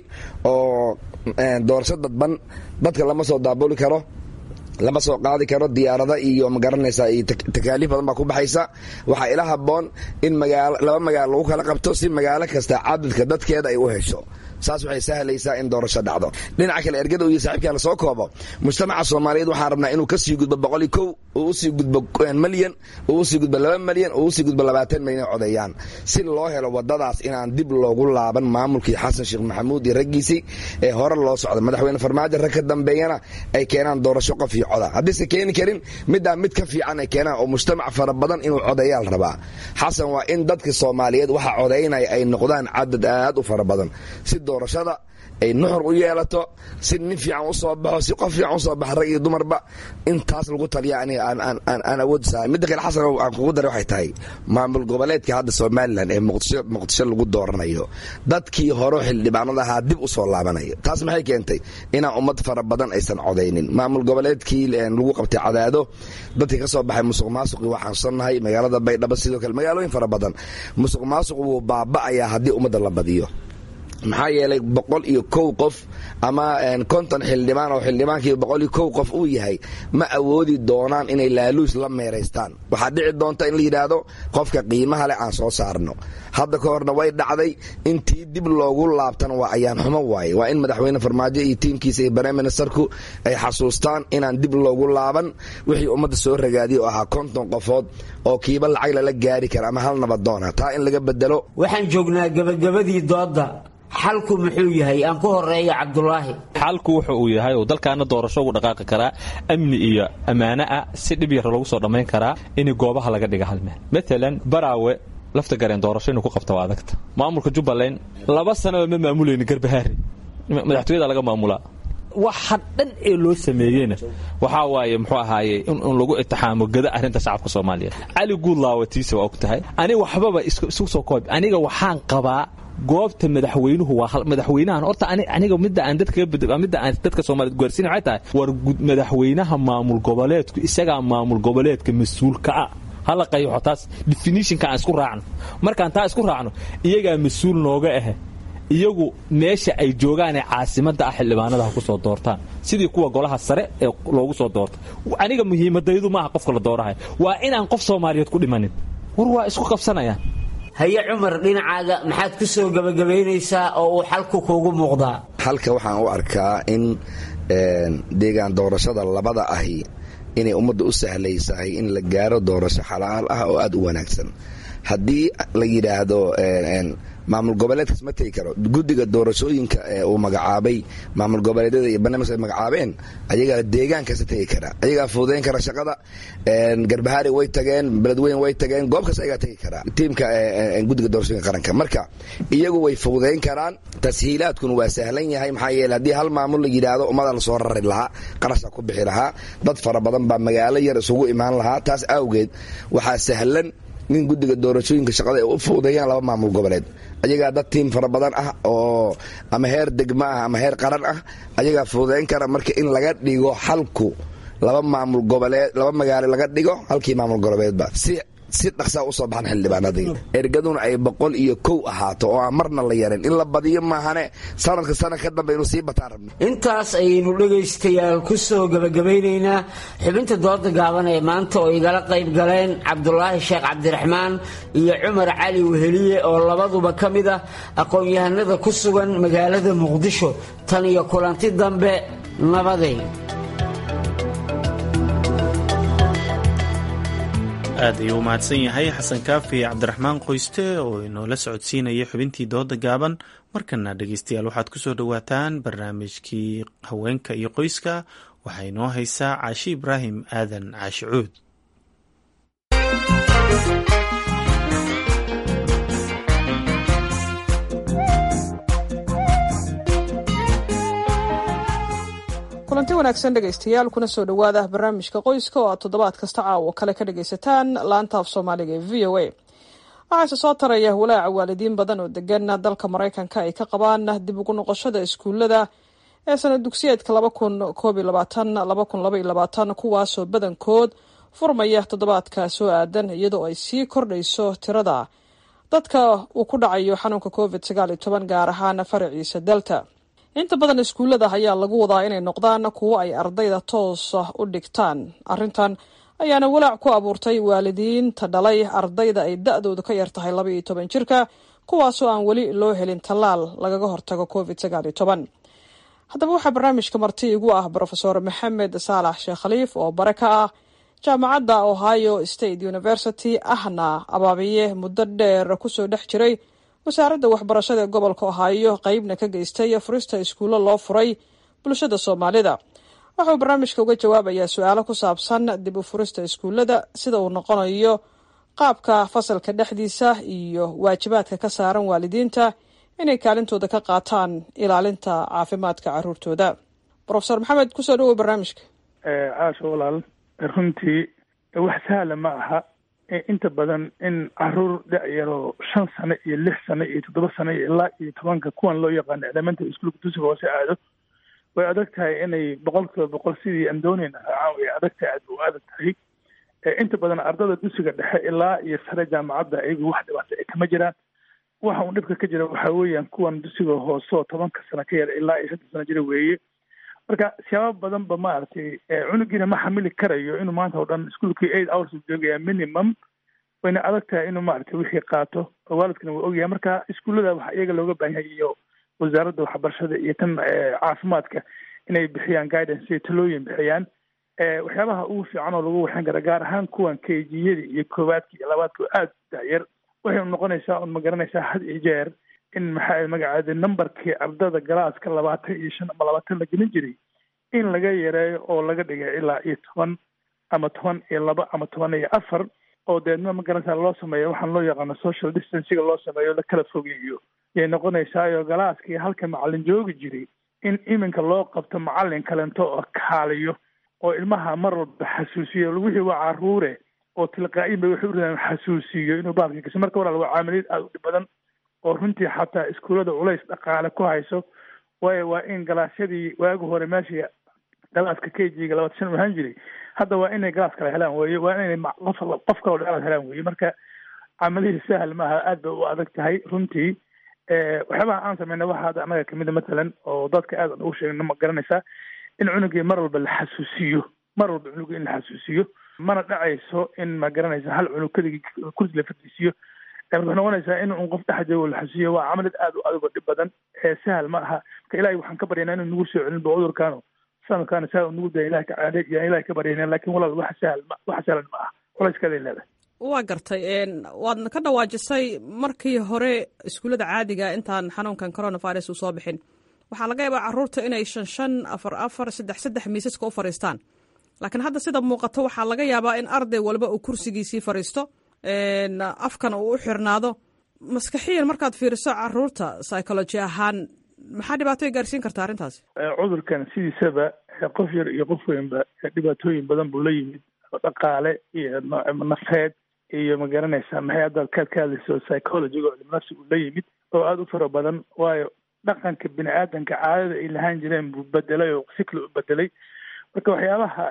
oo doorasho dadban dadka lama soo daabuli karo lama soo qaadi karo diyaarada iyo magaranaysa iyo takaaliif badan baa ku baxaysa waxaa ila haboon in laba magaalo lagu kala qabto si magaalo kasta cadadka dadkeeda ay u hesho saas waxay sahlaysaa in doorasho dhacdo dhinaca kale ergada iyo saaxiibkaa la soo koobo mujtamaca soomaaliyeed waxaan rabnaa inuu ka sii gudbo boqol iyo kow uu usii gudbo malyan uu usii gudbo laba malyan uu usii gudbo labaatan malyan codeeyaan si loo helo wadadaas inaan dib loogu laaban maamulkii xasan sheekh maxamuud iyo raggiisii ee hore loo socda madaxweyne farmaajo rag ka dambeeyana ay keenaan doorasho qof iyo coda haddiise keeni karin middaa mid ka fiican ay keenaan oo mujtamac fara badan inuu codeeyaa la rabaa xasan waa in dadka soomaaliyeed waxa codaynaya ay noqdaan cadad aad u fara badan si doorashada ay nuxur u yeelato si nin fiican u soo baxo si qof fiican usoo baxa rag iyo dumarba intaas lagu taliya aniga aan awood sahay midda kale xasan aan kugu daray waxay tahay maamul goboleedka hadda somalilan ee muqdisho muqdisho lagu dooranayo dadkii hore xildhibaanada ahaa dib u soo laabanayo taas maxay keentay inaan ummad fara badan aysan codaynin maamul goboleedkii lagu qabtay cadaado dadkii ka soo baxay musuq maasuqii waa xanuunsannahay magaalada baydhabo sidoo kale magaalooyin fara badan musuq maasuq wuu baaba'ayaa haddii ummadda la badiyo maxaa yeelay boqol iyo kow qof ama konton xildhibaan oo xildhibaankii boqol iyo kow qof uu yahay ma awoodi doonaan inay laaluus la meeraystaan waxaa dhici doonta in la yidhaahdo qofka qiimaha leh aan soo saarno hadda ka horna way dhacday intii dib loogu laabtan waa ayaan xumo waaye waa in madaxweyne farmaajo iyo tiimkiisa iyo barem ministerku ay xasuustaan inaan dib loogu laaban wixii ummadda soo ragaadiyay oo ahaa konton qofood oo kiiba lacag lala gaari kara ama hal nabadoona taa in laga bedelo waxaan joognaa gabagabadii doodda xalku muxuu yahay aan ku horeeya cabdulaahi xalku wuxa uu yahay oo dalkaana doorasho ugu dhaqaaqi karaa amni iyo ammaano ah si dhib yar lagu soo dhammayn karaa in goobaha laga dhiga hal meel maalan baraawe lafta gareen doorasho inuu ku qabta waa adagta maamulka jubbaland laba sanaba ma maamulayni garbahaari madaxtooyada laga maamulaa waxa dhan ee loo sameeyeyna waxaa waaye muxuu ahaaye in lagu itixaamo gada arrinta shacabka soomaaliyeed cali guudlaawatiisa waa og tahay aniga waxbaba isu soo koob aniga waxaan qabaa goobta madaxweynuhu waa madaxweynahan horta aniga midda aan dadka midda aan dadka Soomaaliyeed gaarsiin waxay tahay war madaxweynaha maamul goboleedku isaga maamul goboleedka mas'uulka ah hala qayaxo taas definitionka aan isku raacno markaan taa isku raacno iyagaa mas-uul nooga ah iyagu meesha ay joogaan ee caasimadda ah xildhibaanada ha ku soo doortaan sidii kuwa golaha sare ee loogu soo doorta aniga muhiimadaydu maaha qofka la doorahay waa inaan qof soomaaliyeed ku dhimanin war waa isku qabsanayaan haye cumar dhinacaaga maxaad ku soo gebagabaynaysaa oo uu xalku kuugu muuqdaa halka waxaan u arkaa in deegaan doorashada labada ahi inay ummadda u sahlaysahay in la gaaro doorasho xalaal ah oo aad u wanaagsan haddii la yidhaahdo maamul goboleedkaas ma tegi karo guddiga doorashooyinka uu magacaabay maamul goboleedyada iyo barnaamijka ay magacaabeen ayagaa deegaankasta tegi kara ayagaa fududayn kara shaqada garbahaari way tageen beledweyn way tageen goob kasta ayagaa tegi kara tiimka guddiga doorashooyinka qaranka marka iyagu way fududayn karaan tashiilaadkuna waa sahlan yahay maxaa yeele haddii hal maamul la yidhaahdo ummada la soo rari lahaa qarasha ku bixi lahaa dad fara badan baa magaalo yar isugu imaan lahaa taas awgeed waxaa sahlan nin guddiga doorashooyinka shaqada ay u fuudeeyaan laba maamul goboleed ayagaa dad tiim fara badan ah oo ama heer degma ah ama heer qaran ah ayagaa fuudeyn kara marka in laga dhigo halku laba maamul goboleed laba magaalo laga dhigo halkii maamul goboleedba si si dhaqsaa usoo baxan xildhibaanadii ergaduna ay boqol iyo kow ahaato oo aan marna la yarin in la badiyo maahane sanadka sanad ka dambe inuu sii bataan rabno intaas ayaynu dhegaystayaal ku soo gebagabaynaynaa xubinta dooda gaaban ee maanta oo igala qayb galeen cabdulaahi sheekh cabdiraxmaan iyo cumar cali weheliye oo labaduba ka mid ah aqoon-yahanada ku sugan magaalada muqdisho tan iyo kulanti dambe nabaday aad ayuu u mahadsan yahay xasan kaafi cabdiraxmaan qoyste oo inoola socodsiinaya xubintii dooda gaaban markana dhegeystayaal waxaad ku soo dhowaataan barnaamijkii haweenka iyo qoyska waxaa inoo haysaa caashi ibraahim aadan caashi cuud kulanti wanaagsan dhegaystayaal kuna soo dhowaada barnaamijka qoyska oo aad toddobaad kasta caawo kale ka dhagaysataan laanta af soomaaliga ee v o a waxaase soo taraya walaaca waalidiin badan oo degan dalka maraykanka ay ka qabaan dib ugu noqoshada iskuullada ee sanad dugsiyeedka laba kun koob iyo labaatan laba kun laba iyo labaatan kuwaasoo badankood furmaya toddobaadka soo aadan iyadoo ay sii kordhayso tirada dadka uu ku dhacayo xanuunka covid sagaal iyo toban gaar ahaan faraciisa delta inta badan iskuullada ayaa lagu wadaa inay noqdaan kuwo ay ardayda toosa u dhigtaan arrintan ayaana walaac ku abuurtay waalidiinta dhalay ardayda ay da-doodu ka yar tahay laba iyo toban jirka kuwaasoo aan weli loo helin tallaal lagaga hortago covid sagaal iyo toban haddaba waxaa barnaamijka marti igu ah brofesor maxamed saalax sheekh khaliif oo bare ka ah jaamacadda ohio state university ahna abaabiye muddo dheer kusoo dhex jiray wasaaradda waxbarashada ee gobolka ohaayo qeybna ka geystay furista iskuullo loo furay bulshada soomaalida waxauu barnaamijka uga jawaabayaa su-aalo ku saabsan dib u furista iskuullada sida uu noqonayo qaabka fasalka dhexdiisa iyo waajibaadka ka saaran waalidiinta inay kaalintooda ka qaataan ilaalinta caafimaadka caruurtooda rofesor maxamed kusoo dhawow barnaamijka caasho walaal runtii wax sahla ma aha inta badan in caruur da-yaroo shan sano iyo lix sano iyo toddoba sano iyo ilaa iyo tobanka kuwan loo yaqaano elementary schoolka dugsiga hoose aado way adag tahay inay boqol kiiba boqol sidii aan doonayna raacaan way adag tahay aad u adag tahay inta badan ardada dugsiga dhexe ilaa iyo sare jaamacadda ayagu wax dhibaata ay kama jiraan waxa uu dhibka ka jira waxaa weeyaan kuwan dugsiga hoose oo tobanka sano ka yar ilaa iyo shantan sano jira weeye marka siyaabo badan ba maaragtay cunugiina ma xamili karayo inuu maanta oo dhan iskuolkii eight hours u joogaya minimum wayna adag tahay inuu maaragtay wixii qaato oo waalidkana waa ogyahay marka iskuullada waxa iyaga looga baahan yahay iyo wasaaradda waxbarashada iyo tan caafimaadka inay bixiyaan guidance iyo talooyin bixiyaan waxyaabaha ugu fiican oo lagu waxan kara gaar ahaan kuwan kejiyada iyo koowaadka iyo labaadka oo aada daayar waxay noqonaysaa un ma garanaysaa had iyo jeer in maxaa magacaada numberkii ardada galaaska labaatan iyo shan ama labaatan la gelin jiray in laga yareeyo oo laga dhigay ilaa iyo toban ama toban iyo laba ama toban iyo afar oo deedna magaranaysaa loo sameeyo waxaan loo yaqaano social distanciga loo sameeyo la kala fogeeyo yay noqonaysaayo galaaskii halka macalin joogi jiray in iminka loo qabto macalin kalento oo kaaliyo oo ilmaha mar walba xasuusiyo wixii waa caruure oo tilqaa-in bay waxay uradaan xasuusiyo inuu baalkii gasho marka walaal waa caamiliid aada u dhib badan oo runtii xataa iskuullada culays dhaqaale ku hayso waayo waa in galaasyadii waagi hore meeshii galaaska k g-ga labatan shan u ahaan jiray hadda waa inay galaas kale helaan weye waa inay qof qof kaloo dheeraad helaan weye marka camalihii sahal maaha aad bay u adag tahay runtii waxyaabaha aan sameyna waxaa hadda annaga kamida matalan oo dadka aad ugu sheegna ma garanaysaa in cunugii mar walba la xasuusiyo mar walba cunugii in la xasuusiyo mana dhacayso in ma garanaysa hal cunug keligii kursi la fadhiisiyo waxay noqonaysaa in un qof dhex joogo la xasuusiyo waa camalid aad u adag oo dhib badan ee sahal ma aha marka ilahay waxaan ka baryaynaa inuu nagu soo celin ba cudurkaano sanadkaana saa nagu daya ilahay ka caade yaan ilahay ka baryaynaa lakin walaal wax sahal ma wax sahlan ma aha culayskaday leedahay waa gartay waadna ka dhawaajisay markii hore iskuullada caadiga intaan xanuunkan coronavirus uu soo bixin waxaa laga yaabaa caruurta inay shan shan afar afar saddex saddex miisaska u fadhiistaan laakiin hadda sida muuqato waxaa laga yaabaa in arday walba uu kursigiisii fadhiisto afkana uu u xirnaado maskaxiyan markaad fiiriso caruurta psychology ahaan maxaa dhibaato ay gaarsiin karta arrintaasi cudurkan sidiisaba qof yar iyo qof weynba dhibaatooyin badan buu la yimid dhaqaale iyo nafeed iyo ma garanaysaa maxay haddaad kaad ka hadlayso psychologiga oo nafsi uu la yimid oo aada u fara badan waayo dhaqanka bini aadanka caadada ay lahaan jireen buu bedelay oo si kale u bedelay marka waxyaabaha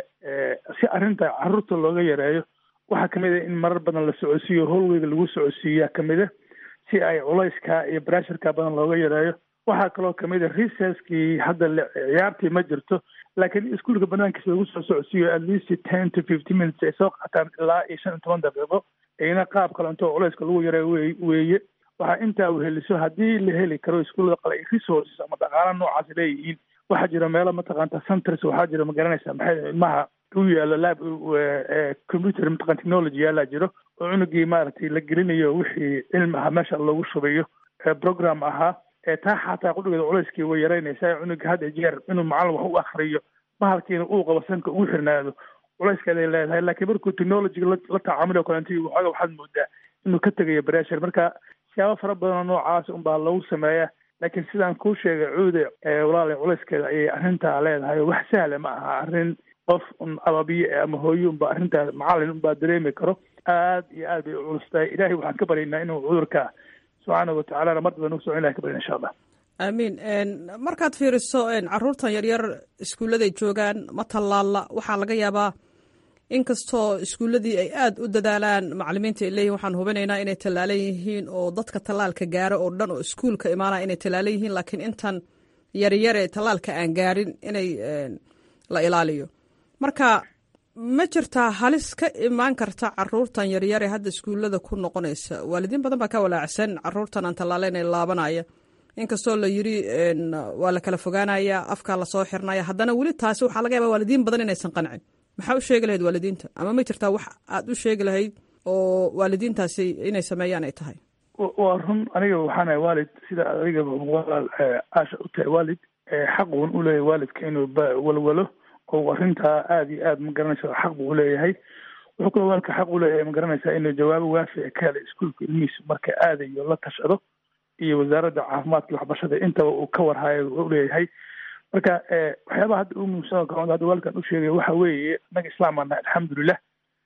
si arrinta caruurta looga yareeyo waxaa kamid a in marar badan la socodsiiyo howlweyga lagu socodsiiyaa kamid a si ay culayska iyo brasharka badan looga yareeyo waxaa kaloo kamid a recesskii hadda ciyaartii ma jirto laakiin iskuolka banaankiisa lagu soo socodsiiyo at least ten to fifty minutes ay soo qaataan ilaa iyo shan iyo toban daqiiqo iyna qaab kalento culayska lagu yareeyo wey weeye waxaa intaa uheliso haddii la heli karo iskuullada qale resources ama dhaqaala noocaas leeyihiin waxaa jira meelo mataqaanta centers waxaa jira ma garanaysaa maxay ilmaha u yaalo lab computer mataqan technology yaalaa jiro oo cunugii maaragtay la gelinayo wixii cilmi ahaa meesha loogu shubayo program ahaa taa xataa qudhigeeda culayskii way yaraynaysaa cunuga had jeer inuu macallin wax u akriyo bahalkiina uu qabo sanka ugu xirnaado culayskeeday leedahay laakiin markuu technologyga la tacaamuli kalent waxooga waxaad moodaa inuu ka tegayo bressure marka siyaabo fara badanoo noocaas unbaa lagu sameeya laakiin sidaan kuu sheegay cuude walaala culayskeeda ayay arrintaa leedahay wax sahla ma aha arrin qof un ababiye ama hooye unba arrintaas macallin unbaa dareemi karo aad iyo aad bay u culustahay ilahay waxaan ka baryaynaa inuu cudurka subxaana watacalana mar daba nagu socon ilahay ka baryana insha allah aamiin markaad fiiriso caruurtan yaryar iskuulladay joogaan ma tallaalla waxaa laga yaabaa inkastoo iskuulladii ay aada u dadaalaan macalimiinta ay leeyihin waxaan hubinaynaa inay tallaalan yihiin oo dadka tallaalka gaaro oo dhan oo iskuulka imaanaya inay tallaalan yihiin laakiin intan yaryar ee tallaalka aan gaarin inay la ilaaliyo marka ma jirtaa halis ka imaan karta caruurtan yaryar ee hadda iskuullada ku noqonaysa waalidiin badan baa ka walaacsan caruurtan aan tallaalayn ee laabanaya inkastoo la yiri waa la kala fogaanaya afkaa lasoo xirnaya haddana weli taasi waxaa laga yaaba waalidiin badan inaysan qancin maxaa u sheegi lahayd waalidiinta ama ma jirtaa wax aad u sheegi lahayd oo waalidiintaasi inay sameeyaan ay tahay waa run aniga waxaanahay waalid sida adiga walaal aasha u tahay waalid xaqun u leeyahay waalidka inuu walwalo oo arrintaa aada iyo aad ma garanaysa xaq buu uleeyahay wuxuu kaloo waalidka xaq uleeyahay ma garanaysaa inuu jawaabo waafica ka hela iskuolka ilmihiisa marka aadayo la tashado iyo wasaaradda caafimaadka iyo waxbarashada intaba uu ka warhayo uleeyahay marka waxyaabaha hadda u muhiimsan oo kale hadda waalidkan u sheegay waxa weeye innaga islaam aan nahay alxamdulilah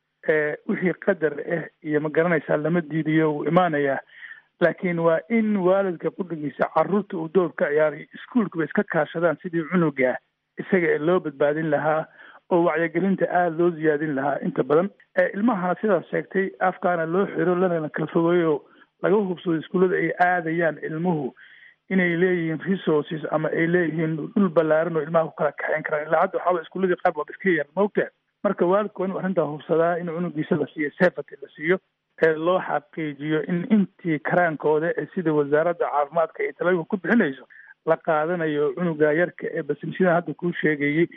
wixii qadar ah iyo ma garanaysaa lama diidiyo wuu imaanayaa laakiin waa in waalidka qudhigiisa caruurta uu door ka ciyaaray iskuolkaba iska kaashadaan sidii cunuga isaga loo badbaadin lahaa oo wacyigelinta aada loo ziyaadin lahaa inta badan ilmahana sidaas sheegtay afkaana loo xiro lana kala fogeeyo laga hubsado iskuullada ay aadayaan ilmuhu inay leeyihiin resources ama ay leeyihiin dhul ballaaran oo ilmaha ku kala kaxeyn karaan ilaa hadda waxaaba iskuulladii qaar baaba iska yar maogtaa marka waalidku waa inuu arrintaa hubsadaa in cunugiisa la siiyo safety la siiyo ee loo xaqiijiyo in intii karaankooda ee sida wasaaradda caafimaadka ay talooyinka ku bixinayso la qaadanayo cunuga yarka ee basimsidan hadda kuu sheegayey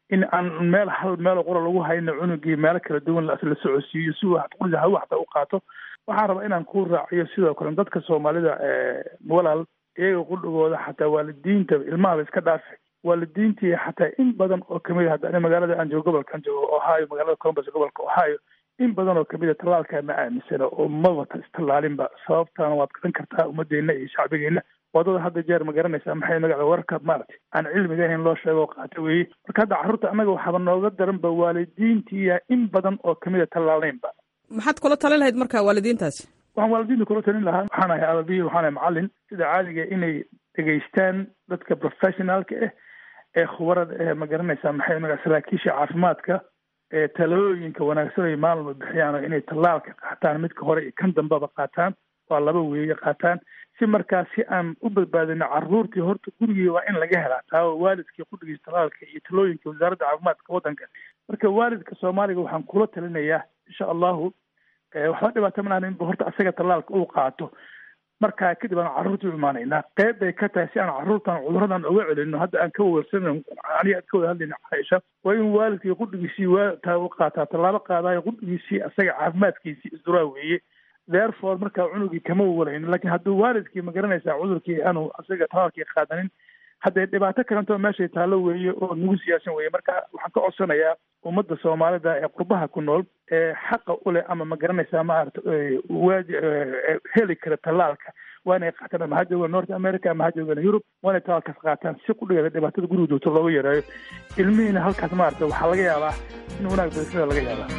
in aan meel hal meel qura lagu hayno cunugii meelo kala duwan la socodsiiyo si uu quriga hawa xataa u qaato waxaan rabaa inaan ku raaciyo sidoo kale dadka soomaalida walaal iyaga qudhigooda xataa waalidiinta ilmahaba iska dhaafe waalidiintii xataa in badan oo kamid a hadda magaalada aan joogo gobolkaan joogo ohio magaalada columbus gobolka ohio in badan oo kamid a tallaalkaa ma aaminsana oo mabata istallaalinba sababtaana waad garan kartaa ummadeenna iyo shacbigeena wadada hadda jeer ma garanaysaa maxay magaca warka maaragtay aan cilmiga ahayn loo sheego oo qaata weeye marka hadda carruurta annaga waxaaba nooga daranba waalidiintiiya in badan oo kamid a tallaalaynba maxaad kula talin lahayd marka waalidiintaasi waxaan waalidiinta kula talin lahaa waxaan ahay ababiyi waxaan ahay macallin sida caadiga inay dhegaystaan dadka professionaalka ah ee khubarada eh ma garanaysaa maxay magaca saraakiisha caafimaadka ee talooyinka wanaagsan ay maalma bixiyaan oo inay tallaalka qaataan midka hore iyo kan dambeba qaataan waa laba weeye qaataan si markaa si aan u badbaadino carruurtii horta gurigii waa in laga helaa taa waalidkii qudhigiisa tallaalka iyo talooyinka wasaaradda caafimaadka waddanka marka waalidka soomaaliga waxaan kula talinayaa insha allahu waxba dhibaato ma lahan inba horta asaga tallaalka uu qaato markaa kadib aan carruurta u imaanaynaa qeyb bay ka tahay si aan carruurtan cuduradan uga celino hadda aan ka wawersanan aniga ad ka wada hadlayna caaisha waa in waalidkii qudhigiisii waa u qaataa tallaabo qaadaayo qudhigiisii asaga caafimaadkiisii isduraa weeye therefore markaa cunugii kama walayno laakiin hadduu waalidkii ma garanaysaa cudurkii aanu asaga tallaalkii qaadanin haddee dhibaato kalentoo meeshay taallo weeye oo nagu siyaasan weeye marka waxaan ka codsanayaa ummadda soomaalida ee qurbaha ku nool ee xaqa u leh ama ma garanaysaa maarata waaji heli kara tallaalka waa inay qaataan ama ha joogaan north america ama ha joogaan yurub waa inay tallaalkaas qaataan si qudhigeeda dhibaatada guriga joogto looga yareeyo ilmihiina halkaas maarata waxaa laga yaabaa in wanaag badasada laga yaabaa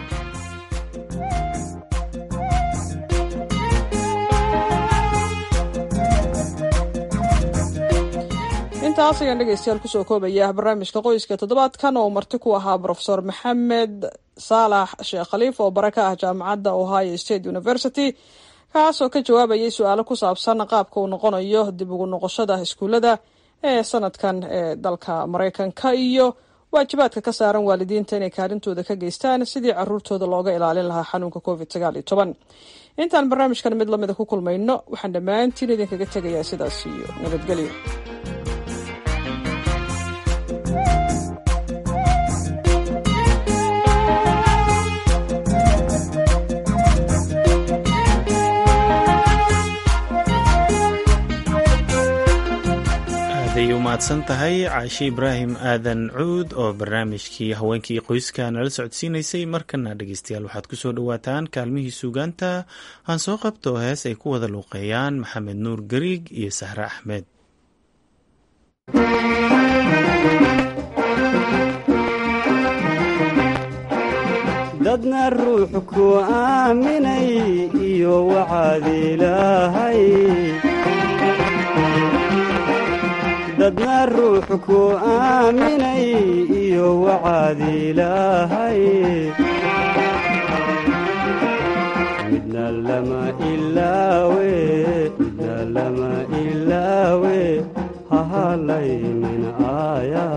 intaas ayaan dhegeystayaal kusoo koobaya barnaamijka qoyska toddobaadkan oo marti ku ahaa brofesor maxamed saalax sheekh khaliif oo bare ka ah jaamacadda ohio state university kaasoo ka jawaabayay su-aalo ku saabsan qaabka uu noqonayo dib ugu noqoshada iskuullada ee sanadkan ee dalka maraykanka iyo waajibaadka ka saaran waalidiinta inay kaalintooda ka geystaan sidii caruurtooda looga ilaalin lahaa xanuunka covid sagaal iyo toban intaan barnaamijkan mid lamida ku kulmayno waxaan dhammaantiin idinkaga tegayaa sidaas iyo nabadgelyo aday u mahadsan tahay caashe ibraahim aadan cuud oo barnaamijkii haweenkii qoyska nala socodsiinaysay markana dhegeystayaal waxaad kusoo dhowaataan kaalmihii suugaanta aan soo qabto hees ay ku wada luuqeeyaan maxamed nuur gariig iyo sahre axmed dadna ruux ku aaminay iyo waxaad ilaahay dadna ruux ku aaminay iyo waxaad ilaahay midna lama ilaawe midna lama ilaawe hahalaynin aaya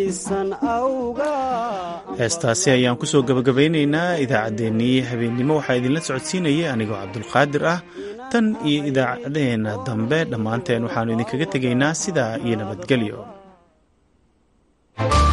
aysan awga heestaasi ayaan kusoo gabagabaynaynaa idaacaddeenii habeennimo waxaa idinla socodsiinayay anigoo cabdulqaadir ah tan iyo idaacaddeenna dambe dhammaanteen waxaannu idinkaga tegaynaa sidaa iyo nabadgelyo